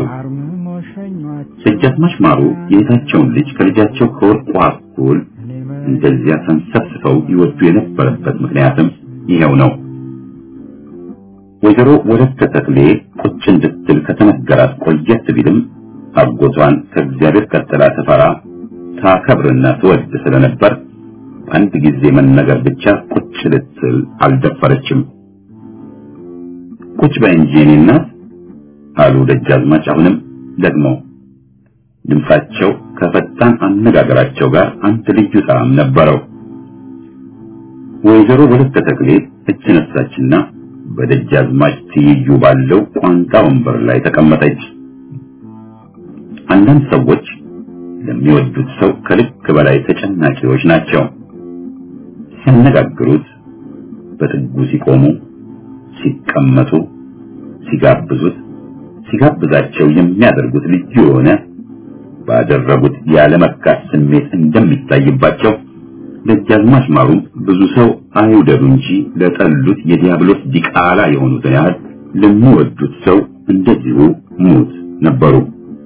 ደጃዝማች ማሩ የእህታቸውን ልጅ ከልጃቸው ከወርቋ እኩል እንደዚያ ተንሰፍስፈው ይወዱ የነበረበት ምክንያትም ይሄው ነው። ወይዘሮ ወለተ ተክሌ ቁጭ እንድትል ከተነገራት ቆየት ቢልም አጎቷን ከእግዚአብሔር ቀጥላ ትፈራ ታከብርና ትወድ ስለነበር በአንድ ጊዜ መነገር ብቻ ቁጭ ልትል አልደፈረችም። ቁጭ በይ እንጂ የኔ እናት አሉ ደጃዝማች አሁንም ደግሞ ድምጻቸው ከፈጣን አነጋገራቸው ጋር አንድ ልዩ ጣዕም ነበረው። ወይዘሮ ወለተ ተክሌ እጅ ነሳችና በደጃዝማች ትይዩ ባለው ቋንጣ ወንበር ላይ ተቀመጠች። አንዳንድ ሰዎች ለሚወዱት ሰው ከልክ በላይ ተጨናቂዎች ናቸው። ሲያነጋግሩት፣ በጥጉ ሲቆሙ፣ ሲቀመጡ፣ ሲጋብዙት፣ ሲጋብዛቸው የሚያደርጉት ልዩ የሆነ ባደረጉት ያለመካት ስሜት እንደሚታይባቸው ደጃዝማች ማሩም ብዙ ሰው አይውደዱ እንጂ ለጠሉት የዲያብሎስ ዲቃላ የሆኑትን ያህል ለሚወዱት ሰው እንደዚሁ ሙት ነበሩ።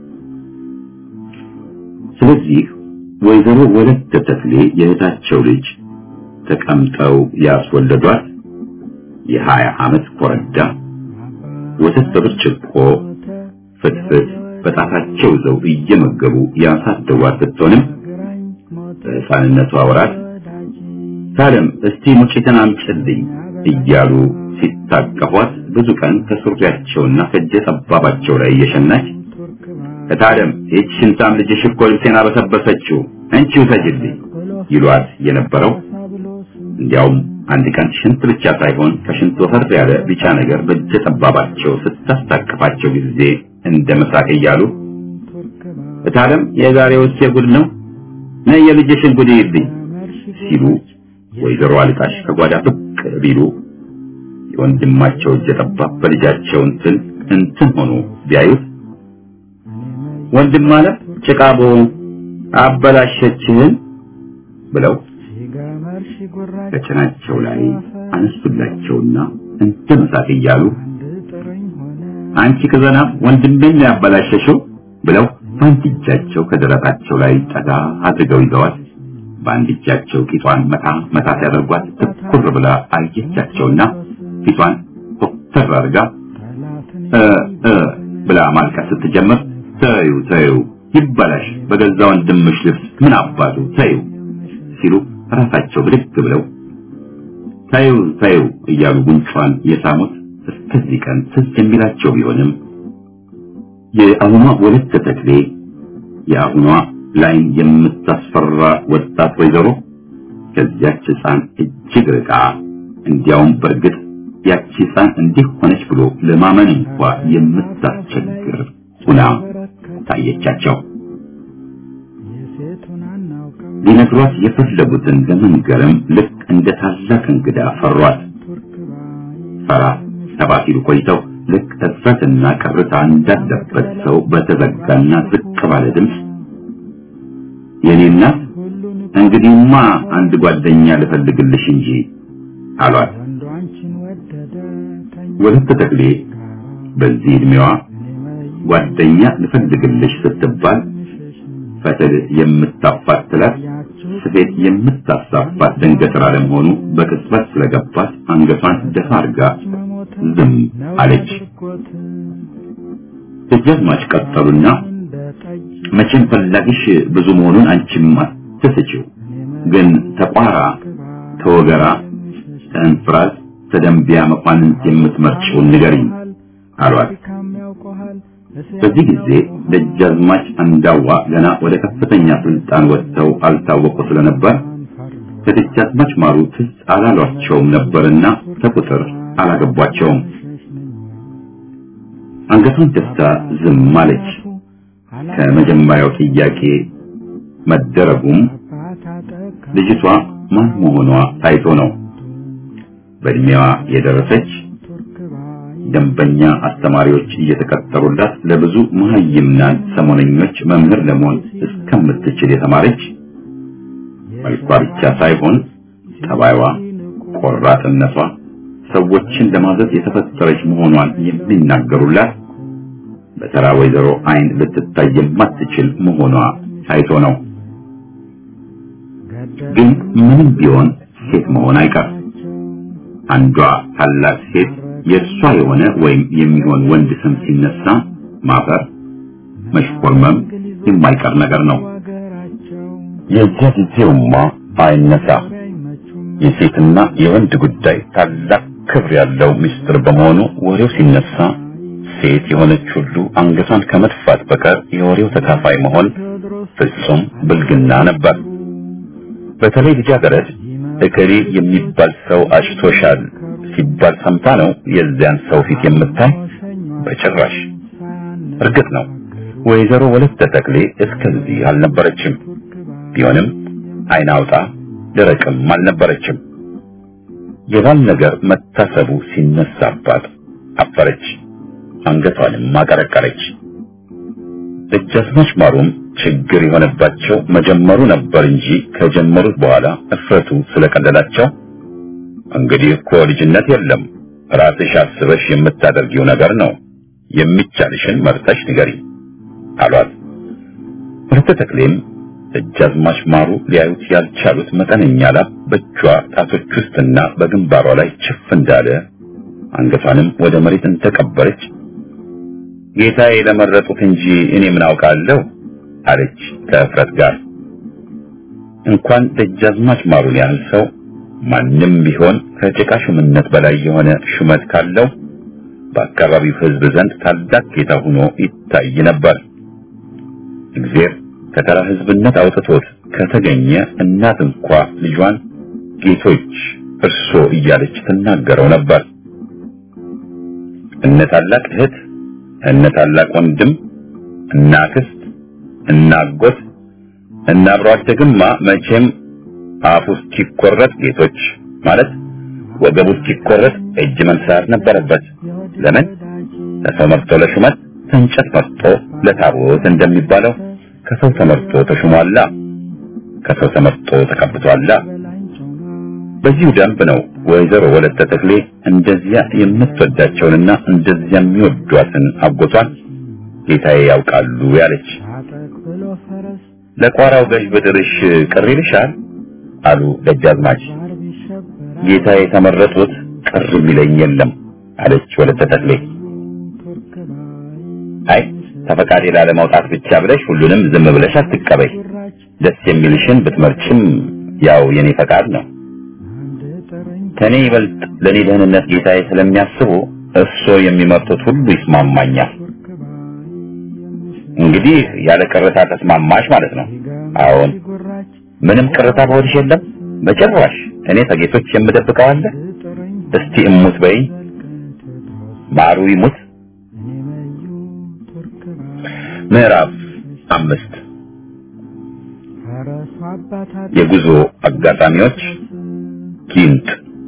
ስለዚህ ወይዘሮ ወለተ ተክሌ የእህታቸው ልጅ ተቀምጠው ያስወለዷት የሀያ ዓመት ኮረዳ ወተት በብርጭቆ ፍትፍት በጣታቸው ይዘው እየመገቡ ያሳደጓት ስትሆንም በሕፃንነቷ ወራት ታለም እስቲ ሙጭትን አምጭልኝ እያሉ ሲታቀፏት ብዙ ቀን ከሱሪያቸውና ከእጀ ጠባባቸው ላይ እየሸናች እታለም ይህች ሽንታም ልጅሽ እኮ ልብሴን አበሰበሰችው አንቺ ውሰጅልኝ ይሏት የነበረው እንዲያውም አንድ ቀን ሽንት ብቻ ሳይሆን ከሽንት ወፈር ያለ ቢጫ ነገር በእጀ ጠባባቸው ስታስታቅፋቸው ጊዜ እንደ መሳቅ እያሉ እታለም የዛሬውስ የጉድ ነው ነይ የልጅሽን ጉድ ይልኝ ሲሉ ወይዘሮ አልቃሽ ከጓዳ ብቅ ቢሉ የወንድማቸው እጀ ጠባብ በልጃቸው እንትን እንትን ሆኖ ቢያዩት ወንድም ማለት ጭቃቦ አበላሸችህን ብለው ከጭናቸው ላይ አነሱላቸውና እንደ መሳቅ እያሉ አንቺ ከዘና ወንድሜን ነው ያበላሸሽው ብለው በአንድ እጃቸው ከደረታቸው ላይ ጠጋ አድርገው ይዘዋት በአንድ እጃቸው ቂጧን መታ መታ ሲያደርጓት ትኩር ብላ አየቻቸውና ፊቷን ኮስተር አድርጋ እ እ ብላ ማልቀስ ስትጀምር ተዩ ተዩ ይበላሽ በገዛ ወንድምሽ ልብስ ምን አባቱ ተዩ ሲሉ ራሳቸው ብድግ ብለው ተዩ ተዩ እያሉ ጉንጯን የሳሙት እስከዚህ ቀን ትዝ የሚላቸው ቢሆንም የአሁኗ ወለተ ተክሌ የአሁኗ ላይን የምታስፈራ ወጣት ወይዘሮ ከዚያች ሕፃን እጅግ ርቃ እንዲያውም በእርግጥ ያቺ ሕፃን እንዲህ ሆነች ብሎ ለማመን እንኳ የምታስቸግር ሁና ታየቻቸው። ሊነግሯት የፈለጉትን ለመንገርም ልክ እንደ ታላቅ እንግዳ ፈሯት። ፈራ ተባ ሲሉ ቆይተው ልክ እፍረትና ቅርታ እንዳለበት ሰው በተዘጋና ዝቅ ባለ ድምፅ የኔ እናት እንግዲህማ አንድ ጓደኛ ልፈልግልሽ እንጂ አሏት። ወለተ ተክሌ በዚህ እድሜዋ ጓደኛ ልፈልግልሽ ስትባል ፈትል የምታፋትላት ስፌት የምታሳፋት ደንገጥራ ለመሆኑ በቅጽበት ስለገባት አንገቷን ደፋ አድርጋ ዝም አለች። ደጃዝማች ቀጠሉና መቼም ፈላጊሽ ብዙ መሆኑን አንቺም አትስጪው፣ ግን ተቋራ፣ ተወገራ፣ ተእንፍራዝ፣ ተደንቢያ መኳንንት የምትመርጪውን ንገሪኝ አሏት። በዚህ ጊዜ ደጃዝማች አንዳዋ ገና ወደ ከፍተኛ ስልጣን ወጥተው አልታወቁ ስለነበር ከደጃዝማች ማሩ ትዝ አላሏቸውም ነበርና ከቁጥር አላገቧቸውም። አንገቷን ደፍታ ዝም አለች። ከመጀመሪያው ጥያቄ መደረጉም ልጅቷ ማን መሆኗ ታይቶ ነው። በእድሜዋ የደረሰች ደንበኛ አስተማሪዎች እየተቀጠሩላት ለብዙ መሀይምናን ሰሞነኞች መምህር ለመሆን እስከምትችል የተማረች መልኳ ብቻ ሳይሆን ጠባይዋ፣ ቆራጥነቷ ሰዎችን ለማዘዝ የተፈጠረች መሆኗን የሚናገሩላት በተራ ወይዘሮ አይን ልትታይ የማትችል መሆኗ ታይቶ ነው። ግን ምንም ቢሆን ሴት መሆን አይቀር። አንዷ ታላቅ ሴት የእሷ የሆነ ወይም የሚሆን ወንድ ስም ሲነሳ ማፈር፣ መሽኮርመም የማይቀር ነገር ነው። የዚያ ጊዜውማ አይነሳ። የሴትና የወንድ ጉዳይ ታላቅ ክብር ያለው ምስጢር በመሆኑ ወሬው ሲነሳ ሴት የሆነች ሁሉ አንገቷን ከመድፋት በቀር የወሬው ተካፋይ መሆን ፍጹም ብልግና ነበር። በተለይ ልጃገረድ እከሌ የሚባል ሰው አጭቶሻል ሲባል ሰምታ ነው የዚያን ሰው ፊት የምታይ? በጭራሽ። እርግጥ ነው ወይዘሮ ወለተ ተክሌ እስከዚህ አልነበረችም። ቢሆንም አይን አውጣ ደረቅም አልነበረችም። የባል ነገር መታሰቡ ሲነሳባት አፈረች፣ አንገቷንም አቀረቀረች። ደጃዝማች ማሩም ችግር የሆነባቸው መጀመሩ ነበር እንጂ ከጀመሩት በኋላ እፍረቱ ስለቀለላቸው እንግዲህ እኮ ልጅነት የለም ራስሽ አስበሽ የምታደርጊው ነገር ነው፣ የሚቻልሽን መርጠሽ ንገሪ አሏት። ወለተ ተክሌም ደጃዝማች ማሩ ሊያዩት ያልቻሉት መጠነኛ ላብ በእጇ ጣቶች ውስጥና በግንባሯ ላይ ችፍ እንዳለ አንገቷንም ወደ መሬት እንደቀበረች ጌታዬ ለመረጡት እንጂ እኔ ምን አውቃለሁ አለች ከእፍረት ጋር። እንኳን ደጃዝማች ማሩን ያህል ሰው ማንም ቢሆን ከጭቃ ሹምነት በላይ የሆነ ሹመት ካለው በአካባቢው ሕዝብ ዘንድ ታላቅ ጌታ ሆኖ ይታይ ነበር። እግዚአብሔር ከተራ ሕዝብነት አውጥቶት ከተገኘ እናት እንኳ ልጇን ጌቶች እርሶ እያለች ትናገረው ነበር። እነ ታላቅ እህት፣ እነ ታላቅ ወንድም፣ እና አክስት፣ እና አጎት፣ እና አብሮ አደግማ መቼም አፉ እስኪቆረጥ ጌቶች ማለት ወገቡ እስኪቆረጥ እጅ መንሳት ነበረበት። ለምን ከሰው መርጦ ለሹመት ከእንጨት መርጦ ለታቦት እንደሚባለው ከሰው ተመርጦ ተሹሟላ፣ ከሰው ተመርጦ ተቀብቷላ። በዚሁ ደንብ ነው ወይዘሮ ወለተ ተክሌ እንደዚያ የምትወዳቸውንና እንደዚያ የሚወዷትን አጎቷን ጌታዬ ያውቃሉ ያለች። ለቋራው ገዥ ብድርሽ ቅር ይልሻል አሉ ደጃዝማች። ጌታዬ የተመረጡት ቅር የሚለኝ የለም አለች ወለተ ተክሌ። አይ ተፈቃዴ ላለማውጣት ብቻ ብለሽ ሁሉንም ዝም ብለሽ አትቀበይ። ደስ የሚልሽን ብትመርጭም ያው የኔ ፈቃድ ነው። ከኔ ይበልጥ ለኔ ደህንነት ጌታዬ ስለሚያስቡ እርሶ የሚመርጡት ሁሉ ይስማማኛል። እንግዲህ ያለ ቅርታ ተስማማሽ ማለት ነው? አዎን። ምንም ቅርታ በሆድሽ የለም? በጭራሽ። እኔ ከጌቶች የምደብቀው አለ? እስቲ እሙት በይኝ። ማሩ ይሙት። ምዕራፍ አምስት የጉዞ አጋጣሚዎች ጊንጥ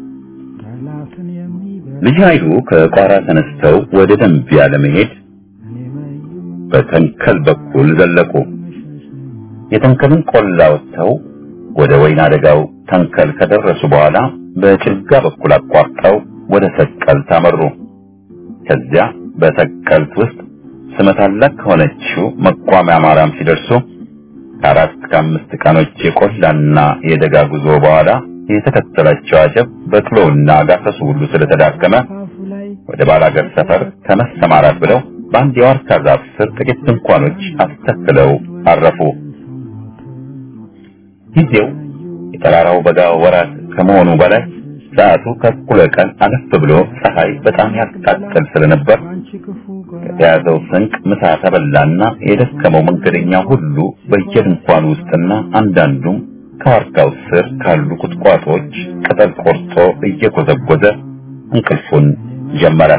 ልጅ ኃይሉ ከቋራ ተነስተው ወደ ደንቢያ ለመሄድ በተንከል በኩል ዘለቁ። የተንከልን ቆላ ወጥተው ወደ ወይና አደጋው ተንከል ከደረሱ በኋላ በጭልጋ በኩል አቋርጠው ወደ ሰቀል ታመሩ። ከዚያ በሰቀልት ውስጥ ስመ ታላቅ ከሆነችው መቋሚያ ማርያም ሲደርሱ ከአራት ከአምስት ቀኖች የቆላና የደጋ ጉዞ በኋላ የተከተላቸው አጀብ በቅሎውና ጋሰሱ ሁሉ ስለተዳከመ ወደ ባላገር ሰፈር ከመሰማራት ብለው በአንድ የዋርካ ዛፍ ስር ጥቂት ድንኳኖች አስተክለው አረፉ። ጊዜው የጠራራው በጋ ወራት ከመሆኑ በላይ ሰዓቱ ከእኩለ ቀን አለፍ ብሎ ፀሐይ በጣም ያቃጥል ስለነበር ከተያዘው ስንቅ ምሳ ተበላና የደከመው መንገደኛ ሁሉ በየድንኳኑ ውስጥና አንዳንዱም ከዋርካው ስር ካሉ ቁጥቋጦች ቅጠል ቆርጦ እየጎዘጎዘ እንቅልፉን ጀመረ።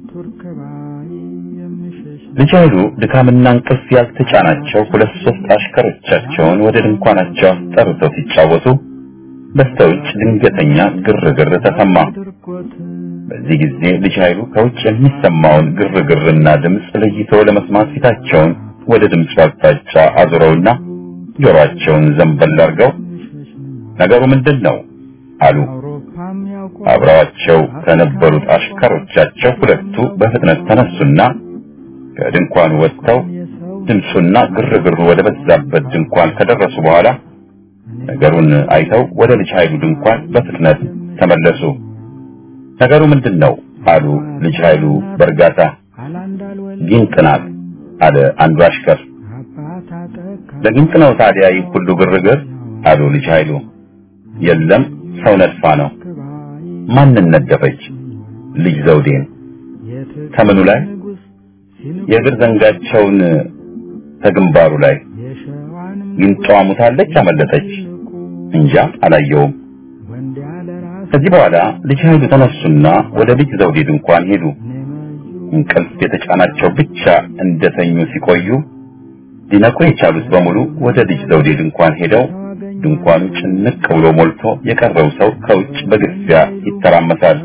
ልጅ ኃይሉ ድካምና እንቅልፍ ያልተጫናቸው ሁለት ሶስት አሽከሮቻቸውን ወደ ድንኳናቸው አስጠርተው ሲጫወቱ በስተውጭ ድንገተኛ ግርግር ተሰማ። በዚህ ጊዜ ልጅ ኃይሉ ከውጭ የሚሰማውን ግርግርና ድምፅ ለይቶ ለመስማት ፊታቸውን ወደ ድምፁ አቅጣጫ አዙረውና ጆሮአቸውን ዘንበል አድርገው ነገሩ ምንድን ነው አሉ። አብረዋቸው ከነበሩት አሽከሮቻቸው ሁለቱ በፍጥነት ተነሱና ከድንኳኑ ወጥተው ድምፁና ግርግሩ ወደ በዛበት ድንኳን ከደረሱ በኋላ ነገሩን አይተው ወደ ልጅ ኃይሉ ድንኳን በፍጥነት ተመለሱ። ነገሩ ምንድን ነው አሉ ልጅ ኃይሉ በእርጋታ። ጊንጥ ናት አለ አንዱ አሽከር። ለጊንጥ ነው ታዲያ ይህ ሁሉ ግርግር አሉ ልጅ ኃይሉ። የለም ሰው ነድፋ ነው። ማንን ነደፈች? ልጅ ዘውዴን። ከምኑ ላይ? የእግር ዘንጋቸውን ከግንባሩ ላይ። ጊንጧ ሙታለች፣ አመለጠች። እንጃ አላየውም። ከዚህ በኋላ ልጅ ኃይሉ ተነሱና ወደ ልጅ ዘውዴ ድንኳን ሄዱ። እንቅልፍ የተጫናቸው ብቻ እንደተኙ ሲቆዩ ሊነቁ የቻሉት በሙሉ ወደ ልጅ ዘውዴ ድንኳን ሄደው ድንኳኑ ጭንቅ ብሎ ሞልቶ የቀረው ሰው ከውጭ በግፊያ ይተራመሳል።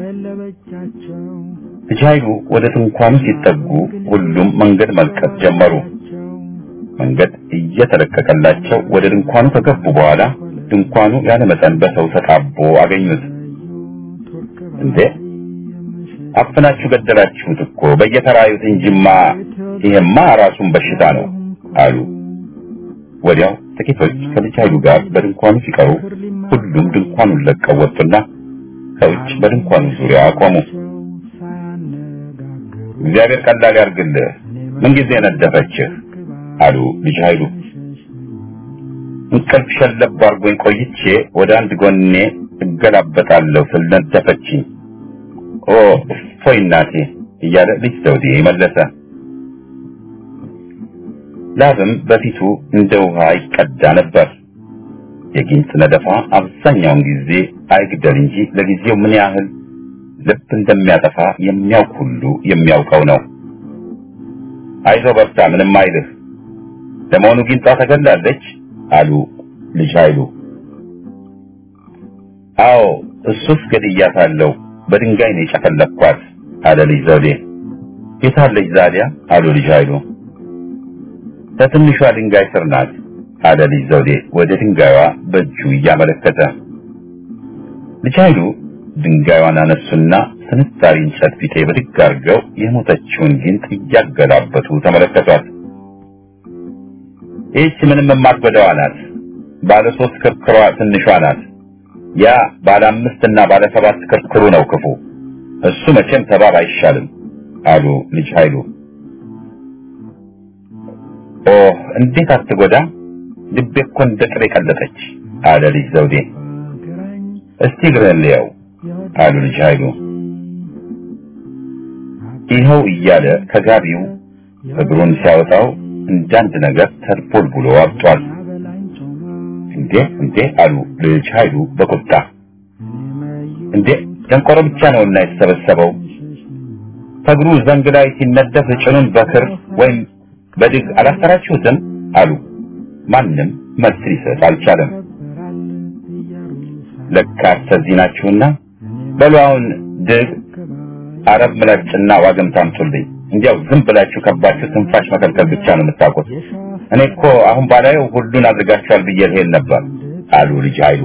ልጅ ኃይሉ ወደ ድንኳኑ ሲጠጉ ሁሉም መንገድ መልቀቅ ጀመሩ። መንገድ እየተለቀቀላቸው ወደ ድንኳኑ ከገቡ በኋላ ድንኳኑ ያለ መጠን በሰው ተጣቦ አገኙት። እንዴ አፍናችሁ ገደላችሁት እኮ በየተራዩት እንጂማ ይሄማ ራሱን በሽታ ነው አሉ። ወዲያው ጥቂቶች ከልጅ ኃይሉ ጋር በድንኳኑ ሲቀሩ ሁሉም ድንኳኑን ለቀው ወጡና ከውጭ በድንኳኑ ዙሪያ ቆሙ። እግዚአብሔር ቀላል ያርግልህ፣ ምንጊዜ ነደፈችህ አሉ ልጅ ኃይሉ። እንቅልፍ ሸለብ አድርጎኝ ቆይቼ ወደ አንድ ጎኔ እገላበጣለሁ ስል ነደፈችኝ። ኦ እፎይ እናቴ እያለ ልጅ ዘውዴ መለሰ። ላብም በፊቱ እንደ ውሃ ይቀዳ ነበር። የጊንጥ ነደፋ አብዛኛውን ጊዜ አይግደል እንጂ ለጊዜው ምን ያህል ልብ እንደሚያጠፋ የሚያውቅ ሁሉ የሚያውቀው ነው። አይዞ በርታ፣ ምንም አይልህ። ለመሆኑ ጊንጧ ተገላለች? አሉ ልጅ ኃይሉ። አዎ እሱስ ገድያታለሁ፣ በድንጋይ ነው የጨፈለኳት አለ ልጅ ዘውዴ። የታለች ዛዲያ? አሉ ልጅ ኃይሉ። በትንሿ ድንጋይ ስር ናት አለ ልጅ ዘውዴ ወደ ድንጋይዋ በእጁ እያመለከተ። ልጅ ኃይሉ ድንጋይዋን አነሱና ስንጣሪ እንጨት ፊቴ ብድግ አድርገው የሞተችውን ጊንጥ እያገላበጡ ተመለከቷት። ይህች ምንም የማትጎዳዋ ናት። ባለ ሶስት ክርክሯ ትንሿ ናት። ያ ባለ አምስት እና ባለ ሰባት ክርክሩ ነው ክፉ። እሱ መቼም ተባብ አይሻልም አሉ ልጅ ኃይሉ። ኦ እንዴት አትጎዳ! ልቤ እኮ እንደ ጥሬ ቀለጠች አለ ልጅ ዘውዴ። እስቲ እግርህን ልየው አሉ ልጅ ኃይሉ። ይኸው እያለ ከጋቢው እግሩን ሲያወጣው እንዳንድ ነገር ተድቦልቡሎ አብጧል። እንዴ እንዴ አሉ ልጅ ኃይሉ በቁጣ እንዴ ደንቆሮ ብቻ ነውና የተሰበሰበው ከእግሩ ዘንግ ላይ ሲነደፍ ጭኑን በክር ወይም በድግ አላሰራችሁትም አሉ። ማንም መልስ ሊሰጥ አልቻለም። ለካ ተዚህ ናችሁና በሉ አሁን ድግ አረብ ምላጭና ዋግም ታምጡልኝ። እንዲያው ዝም ብላችሁ ከባችሁ ትንፋሽ መከልከል ብቻ ነው የምታውቁት። እኔ እኮ አሁን ባላየው ሁሉን አድርጋችኋል ብዬ ልሄድ ነበር አሉ ልጅ ኃይሉ።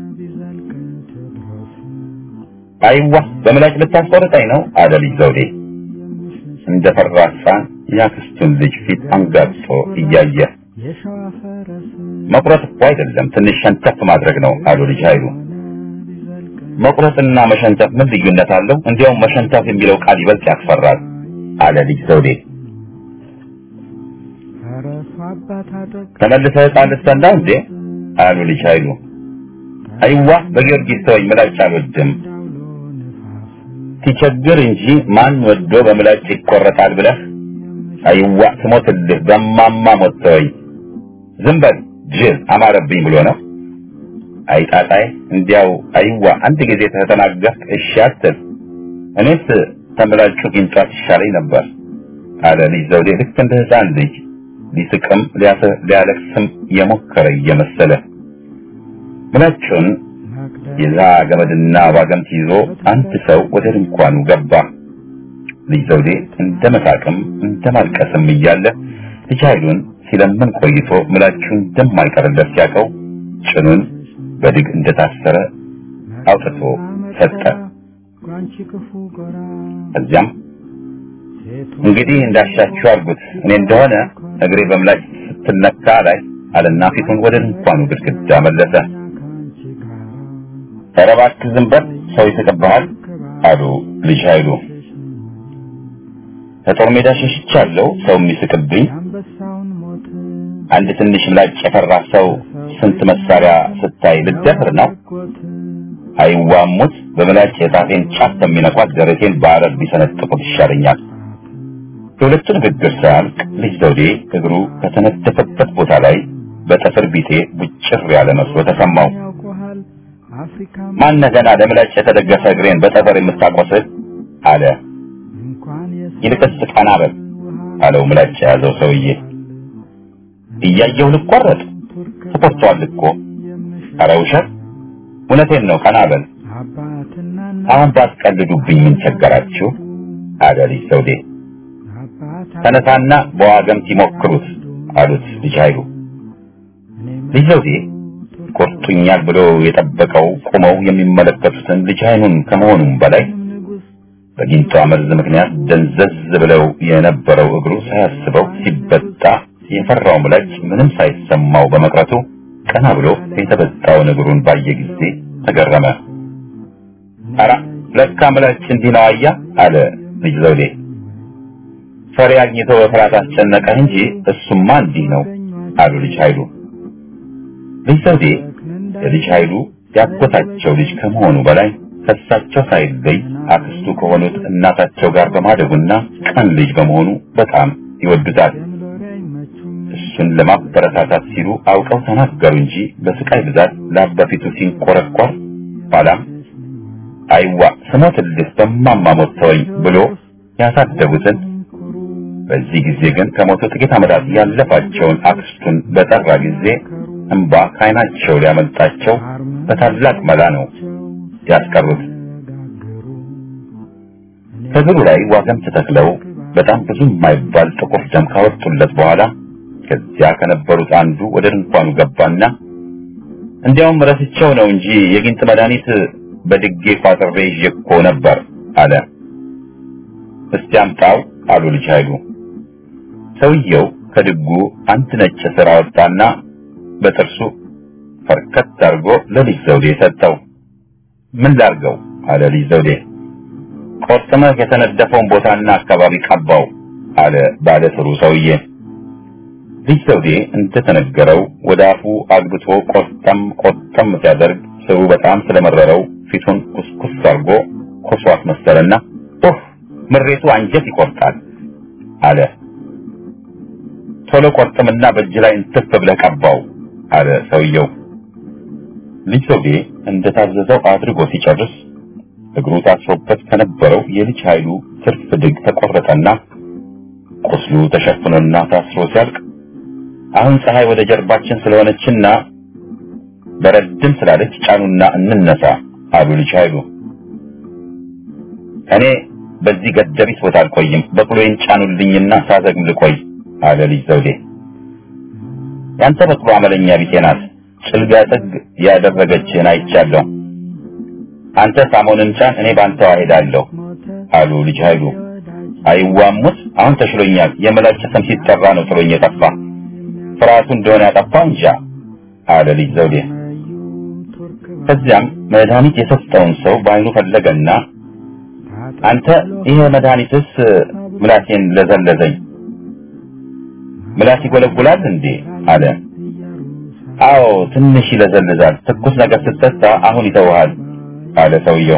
አይዋ በምላጭ ልታስቆርጠኝ ነው አለ ልጅ ዘውዴ እንደ ፈራ ሕፃን የአክስቱን ልጅ ፊት አንጋጦ እያየ መቁረጥ እኮ አይደለም ትንሽ ሸንተፍ ማድረግ ነው አሉ ልጅ ኃይሉ። መቁረጥና መሸንተፍ ምን ልዩነት አለው? እንዲያውም መሸንተፍ የሚለው ቃል ይበልጥ ያስፈራል አለ ልጅ ዘውዴ። ተመልሰህ ሕፃን ልትሰንዳ እንዴ አሉ ልጅ ኃይሉ። አይዋ በጊዮርጊስ ተወኝ፣ ምላጭ አልወድም። ሲቸግር እንጂ ማን ወዶ በምላጭ ይቆረጣል ብለህ አይዋ ትሞትልህ በማማ ሞት ተወኝ። ዝም በል ጅል አማረብኝ ብሎ ነው። አይጣጣይ እንዲያው አይዋ አንድ ጊዜ ተተናገርክ እሺ አትል። እኔስ ተምላጩ ጊንጧት ይሻለኝ ነበር አለ ልጅ ዘውዴ ልክ እንደ ሕፃን ልጅ ሊስቅም ሊያለቅስም የሞከረ እየመሰለ ምላጩን የዛ ገመድና ባገምት ይዞ አንድ ሰው ወደ ድንኳኑ ገባ። ልጅ ዘውዴ እንደ መሳቅም እንደ ማልቀስም እያለ ልጅ ኃይሉን ሲለምን ቆይቶ ምላቹን እንደማይቀርለት ሲያውቀው ጭኑን በድግ እንደታሰረ አውጥቶ ሰጠ። ከዚያም እንግዲህ እንዳሻችሁ አድርጉት፣ እኔ እንደሆነ እግሬ በምላጭ ስትነካ ላይ አለና ፊቱን ወደ ድንኳኑ ግድግዳ መለሰ። ኧረ እባክህ ዝም በል ሰው ይስቅብሃል አሉ ልጅ ኃይሉ። ከጦር ሜዳ ሸሽቻለሁ ሰው የሚስቅብኝ አንድ ትንሽ ምላጭ የፈራ ሰው ስንት መሳሪያ ስታይ ልደፍር ነው? አይዋሙት በምላጭ የጣቴን ጫፍ ከሚነኳት ደረቴን በአረር ቢሰነጥቁት ይሻለኛል። የሁለቱ ንግግር ሳያልቅ ልጅ ዘውዴ እግሩ ከተነደፈበት ቦታ ላይ በጠፍር ቢጤ ቡጭር ያለ መስሎ ተሰማው። ማነህ ገና ለምላጭ የተደገፈ እግሬን በጠፈር የምታቆስል አለ። ይልቅስ ቀና በል አለው ምላጭ የያዘው ሰውዬ። እያየሁ ልቆረጥ ተቆርጧል እኮ። ኧረ ውሸት፣ እውነቴን ነው። ቀና በል አሁን ባትቀልዱብኝ ምን ቸገራችሁ? አለ ልጅ ዘውዴ። ተነሳና በዋገምት ይሞክሩት አሉት ልጅ ኃይሉ። ልጅ ዘውዴ ቆርጡኛል ብሎ የጠበቀው ቆመው የሚመለከቱትን ልጅ ኃይሉን ከመሆኑም በላይ በጊንጧ መርዝ ምክንያት ደንዘዝ ብለው የነበረው እግሩ ሳያስበው ሲበጣ የፈራው ምላጭ ምንም ሳይሰማው በመቅረቱ ቀና ብሎ የተበጣውን እግሩን ባየ ጊዜ ተገረመ። ኧረ ለካ ምላጭ እንዲህ ነው አያ አለ ልጅ ዘውዴ። ፈሪ አግኝቶ በፍርሃት አስጨነቀህ እንጂ እሱማ እንዲህ ነው አሉ ልጅ ኃይሉ። ልጅ ዘውዴ የልጅ ኃይሉ ያጎታቸው ልጅ ከመሆኑ በላይ ከሳቸው ሳይለይ አክስቱ ከሆኑት እናታቸው ጋር በማደጉና ቀን ልጅ በመሆኑ በጣም ይወዱታል። እሱን ለማበረታታት ሲሉ አውቀው ተናገሩ እንጂ በስቃይ ብዛት ላብ በፊቱ ሲንቆረቆር ኋላም አይዋ ስሞትልህ በማማሞት ተወኝ ብሎ ያሳደጉትን በዚህ ጊዜ ግን ከሞቱ ጥቂት ዓመታት ያለፋቸውን አክስቱን በጠራ ጊዜ እንባ ከዓይናቸው ሊያመልጣቸው በታላቅ መላ ነው ያስቀሩት። ከእግሩ ላይ ዋገምት ተክለው በጣም ብዙ የማይባል ጥቁር ደም ካወጡለት በኋላ ከዚያ ከነበሩት አንዱ ወደ ድንኳኑ ገባና እንዲያውም ረስቸው ነው እንጂ የጊንጥ መድኃኒት በድጌ ቋጥሬ ይዤ እኮ ነበር አለ። እስቲ አምጣው አሉ ልጅ ኃይሉ። ሰውየው ከድጉ አንድ ነጭ ስር አወጣና በጥርሱ ፈርከት አድርጎ ለልጅ ዘውዴ ሰጠው። ምን ላርገው አለ ልጅ ዘውዴ። ቆርጥመህ የተነደፈውን ቦታና አካባቢ ቀባው አለ ባለ ስሩ ሰውዬ። ልጅ ዘውዴ እንደተነገረው ወደ አፉ አግብቶ ቆርጠም ቆርጠም ሲያደርግ ስሩ በጣም ስለመረረው ፊቱን ኩስኩስ አድርጎ ኮሶ አስመሰለና ኡፍ ምሬቱ አንጀት ይቆርጣል አለ። ቶሎ ቆርጥምና በእጅ ላይ እንትፍ ብለህ ቀባው አለ ሰውየው። ልጅ ዘውዴ እንደታዘዘው አድርጎ ሲጨርስ እግሩ ታስሮበት ከነበረው የልጅ ኃይሉ ትርፍ ድግ ተቆረጠና ቁስሉ ተሸፍኖና ታስሮ ሲያልቅ አሁን ፀሐይ ወደ ጀርባችን ስለሆነችና በረድም ስላለች ጫኑና እንነሳ አሉ ልጅ ኃይሉ። እኔ በዚህ ገደቢት ቦታ አልቆይም፣ በቅሎዬን ጫኑልኝና ሳዘግም ልቆይ አለ ልጅ ዘውዴ። ያንተ በቅሎ አመለኛ ቢጤ ናት፣ ጭልጋ ጥግ ያደረገችህን አይቻለሁ። አንተ ሳሞንን ጫን፣ እኔ ባንተዋ ሄዳለሁ አሉ ልጅ ኃይሉ። አይዋሙት፣ አሁን ተሽሎኛል። የምላጭ ስም ሲጠራ ነው ጥሎኝ የጠፋ ፍርሃቱ እንደሆነ ያጠፋው እንጃ አለ ልጅ ዘውዴ። ከዚያም መድኃኒት የሰጠውን ሰው በአይኑ ፈለገና አንተ ይሄ መድኃኒትስ ምላሴን ለዘለዘኝ፣ ምላስ ይጎለጉላል እንዴ አለ። አዎ ትንሽ ይለዘልዛል፣ ትኩስ ነገር ስትጠጣ አሁን ይተውሃል አለ ሰውየው።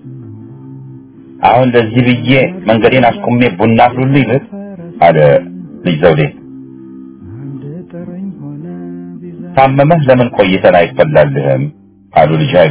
አሁን ለዚህ ብዬ መንገዴን አስቁሜ ቡና አፍሉልኝ ልህ አለ ልጅ ዘውዴ። ታመመህ ለምን ቆይተን አይፈላልህም አሉ ልጅ ኃይሉ።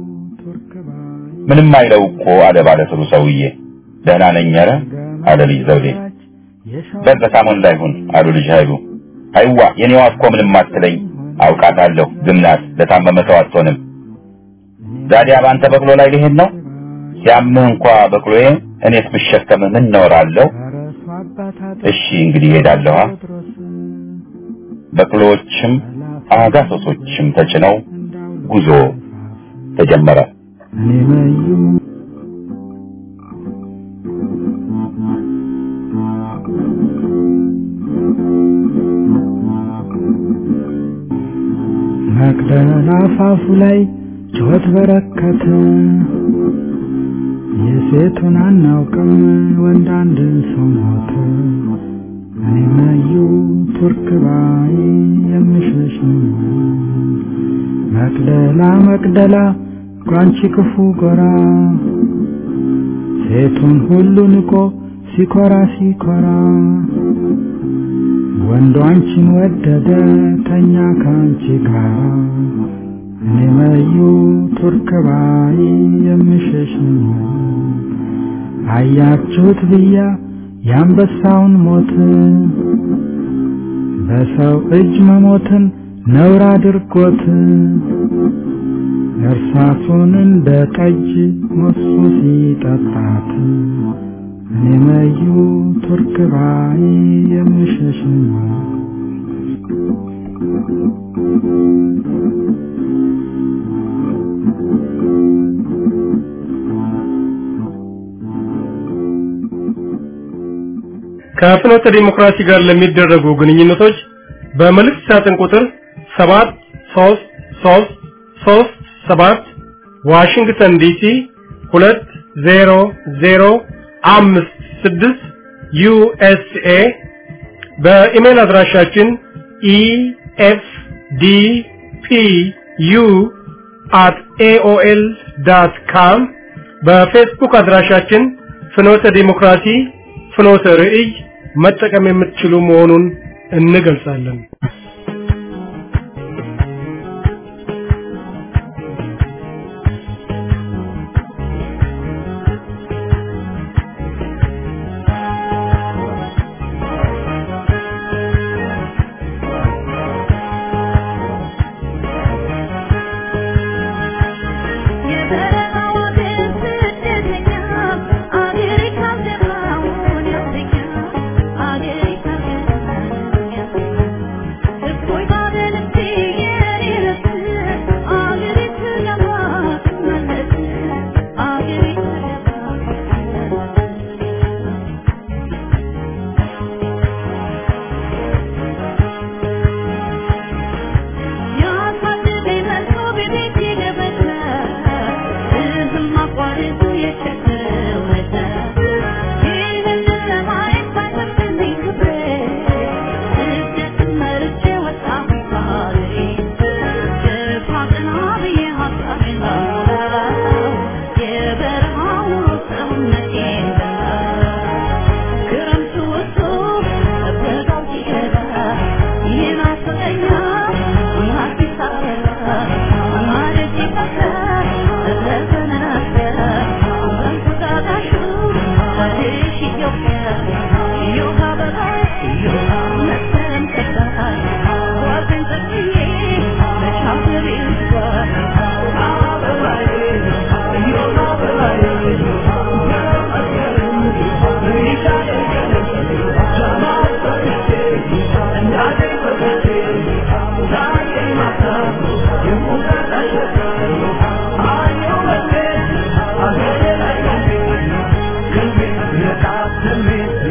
ምንም አይለው እኮ አለ ባለስሩ ሰውዬ። ደህና ነኝ ኧረ አለ ልጅ ዘውዴ። በል በሳሞን ላይ ሁን አሉ ልጅ ኃይሉ። አይዋ የኔዋ እኮ ምንም አትለኝ አውቃታለሁ፣ ግን ናት ለታመመ ሰው አትሆንም። ዛዲያ በአንተ በቅሎ ላይ ልሄድ ነው? ሲያምህ እንኳ በቅሎዬ እኔስ ብሸከምህ ምን እኖራለሁ? እሺ እንግዲህ እሄዳለሁ። በቅሎዎችም አጋሶሶችም ተጭነው ጉዞ ተጀመረ። መቅደላ አፋፉ ላይ ጩኸት በረከተ። የሴቱን አናውቅም ወንድ አንድ ሰው ሞተ። እኔ መዩ ቱርክ ባይ የምሸሽ ነው። መቅደላ መቅደላ ጓንቺ ክፉ ጎራ ሴቱን ሁሉ ንቆ ሲኮራ ሲኮራ ወንዱ አንቺን ወደደ ተኛ ካንቺ ጋር እኔ መዩ ቱርክ ባይ የምሸሽ ነኝ አያችሁት ብያ የአንበሳውን ሞት በሰው እጅ መሞትን ነውር አድርጎት እርሳሱን እንደ ጠጅ ሞሱ ሲጠጣት እኔ መዩ ቱርክ ባይ የምሸሽ ነኝ ከፍኖተ ዲሞክራሲ ጋር ለሚደረጉ ግንኙነቶች በመልእክት ሳጥን ቁጥር 73337 ዋሽንግተን ዲሲ 20056 ዩኤስኤ በኢሜል አድራሻችን ኢኤፍዲፒዩ at aol.com በፌስቡክ አድራሻችን ፍኖተ ዲሞክራሲ ፍኖተ ርዕይ መጠቀም የምትችሉ መሆኑን እንገልጻለን። Thank you.